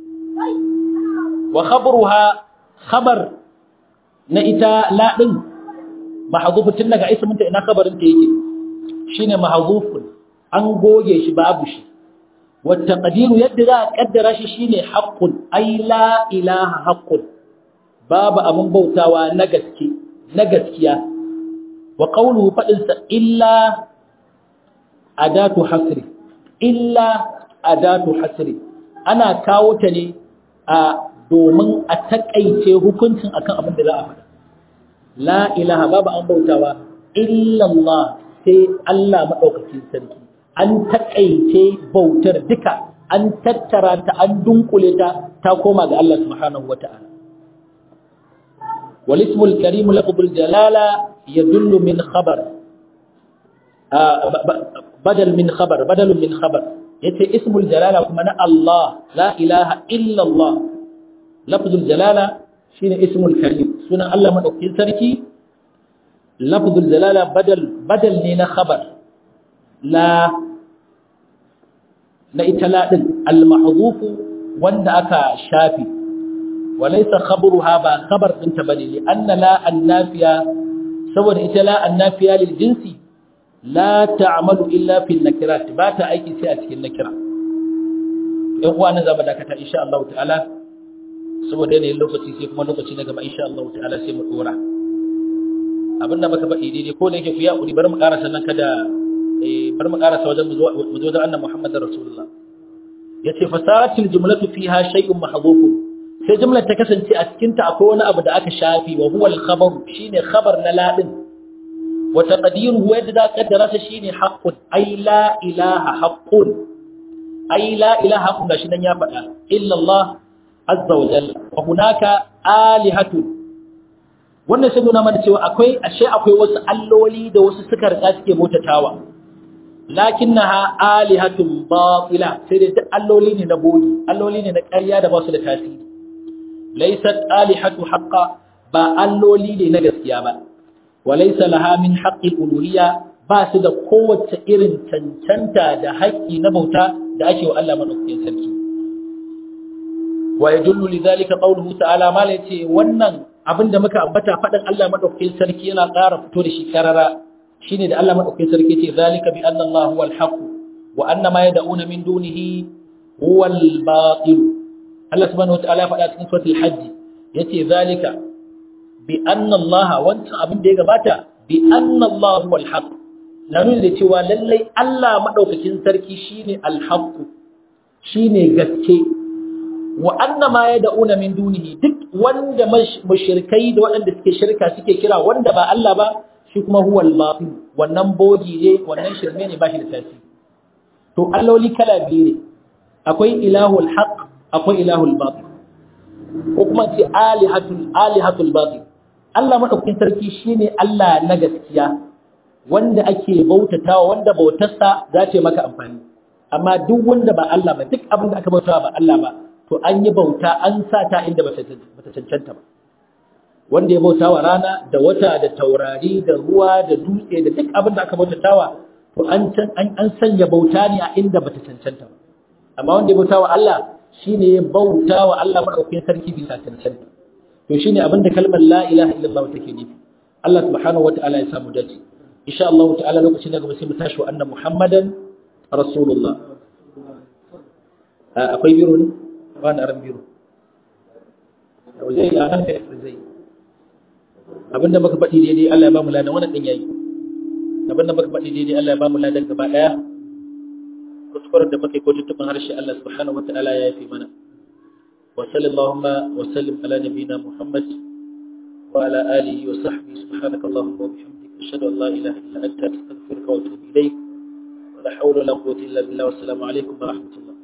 Speaker 1: wa khabruha khabar na ita la din mahzufu tun daga ismin ta ina khabarin ta yake shine mahzufun an goge shi babu shi والتقدير يدرى قدر شي شيني حق اي لا اله حق باب ابن بوتاوا نغسكي نغسكيا وقوله فدنس الا اداه حصر الا اداه حصر ana kawo ta ne a domin a takaice hukuncin akan abin da za a faɗa la ilaha babu an bautawa illa Allah sai Allah madaukakin sarki an taƙaice bautar duka an tattara ta an dunkule ta ta koma ga Allah subhanahu wata'ala wal ismul karim lafzul jalala yadullu min khabar badal min khabar badalun min khabar yace ismul jalala kuma na Allah la ilaha illa Allah lafzul jalala shine ismul karim sunan Allah madaukakin sarki lafzul jalala badal badal ne na khabar la na ita laɗin al-mahzufu wanda aka shafi walaysa khabruha ba khabar ɗinta bane li anna la annafiya saboda ita la annafiya lil jinsi la ta'malu illa fil nakirat ba ta aiki sai a cikin nakira ɗan uwa nan zama dakata insha Allah ta'ala saboda yanayin lokaci sai kuma lokaci na gaba insha Allah ta'ala sai mu dora abin da muka faɗi daidai ko da yake ku ya ƙuri bari mu ƙara sannan kada bar mu karasa wajen mu zo wajen annabi Muhammadin Rasulullah yace fasaratil jumlatu fiha shay'un mahdhufun sai jumlar ta kasance a cikin ta akwai wani abu da aka shafi wa huwa al-khabar shine khabar na ladin wa taqdiruhu yadda da kaddara sa shine haqqun ay la ilaha haqqun ay la ilaha haqqun gashi nan ya faɗa illa Allah azza wa jalla wa hunaka alihatun wannan sai nuna mana cewa akwai ashe akwai wasu alloli da wasu suka rika suke motatawa lakinnaha alihatun batila sai dai duk alloli ne na bogi alloli ne na ƙarya da ba su da tasiri laysat alihatu haqqa ba alloli ne na gaskiya ba wa laysa laha min haqqi uluhiyya ba su da kowace irin cancanta da haƙƙi na bauta da ake wa Allah madaukakin sarki wa yadullu lidhalika qawluhu ta'ala ma yace wannan abinda muka ambata faɗin Allah madaukakin sarki yana ƙara fito da shi karara shine da Allah madaukakin sarki ce zalika bi anna Allah huwal haqq wa anna ma yad'una min dunihi huwal batil Allah subhanahu wataala ya faɗa cikin suratul hajj yace zalika bi anna Allah wancan abin da ya gabata bi anna Allah huwal haqq na nuna da cewa lallai Allah madaukakin sarki shine al haqq shine gaske wa anna ma yad'una min dunihi duk wanda mushrikai da waɗanda suke shirka suke kira wanda ba Allah ba shi kuma huwa al-batil wannan bogi ne wannan shirme ne bashi da tasiri to alloli kala biyu ne akwai ilahul haqq akwai ilahul batil ko kuma ce alihatul alihatul batil Allah madaukakin sarki shine Allah na gaskiya wanda ake bautatawa wanda bautarsa za ta maka amfani amma duk wanda ba Allah ba duk abin da aka bautawa ba Allah ba to an yi bauta an sa ta inda bata cancanta ba wanda ya bautawa rana da wata da taurari da ruwa da dutse da duk abin da aka bautatawa to an an sanya bauta ne a inda bata cancanta ba amma wanda ya bautawa Allah shine ya bautawa Allah madaukakin sarki bisa cancanta to shine abin da kalmar la ilaha illallah take nufi Allah subhanahu wataala ya samu dace insha Allah ta'ala lokacin da gaba sai mu tashi wa anna muhammadan rasulullah akwai biro ne ba na ran biro zai a nan da zai abinda muka faɗi daidai Allah ya ba mu ladan wannan din yayi abinda muka faɗi daidai Allah ya ba mu ladan gaba daya kuskuren da muka yi ko tuttuban harshe Allah subhanahu wataala ya yafi mana wa sallallahu wa sallim ala nabiyina muhammad wa ala alihi wa sahbihi subhanaka allahumma wa bihamdika ashhadu an la ilaha illa anta astaghfiruka wa atubu ilayk wa la hawla wa la quwwata illa billah wa assalamu alaikum wa rahmatullah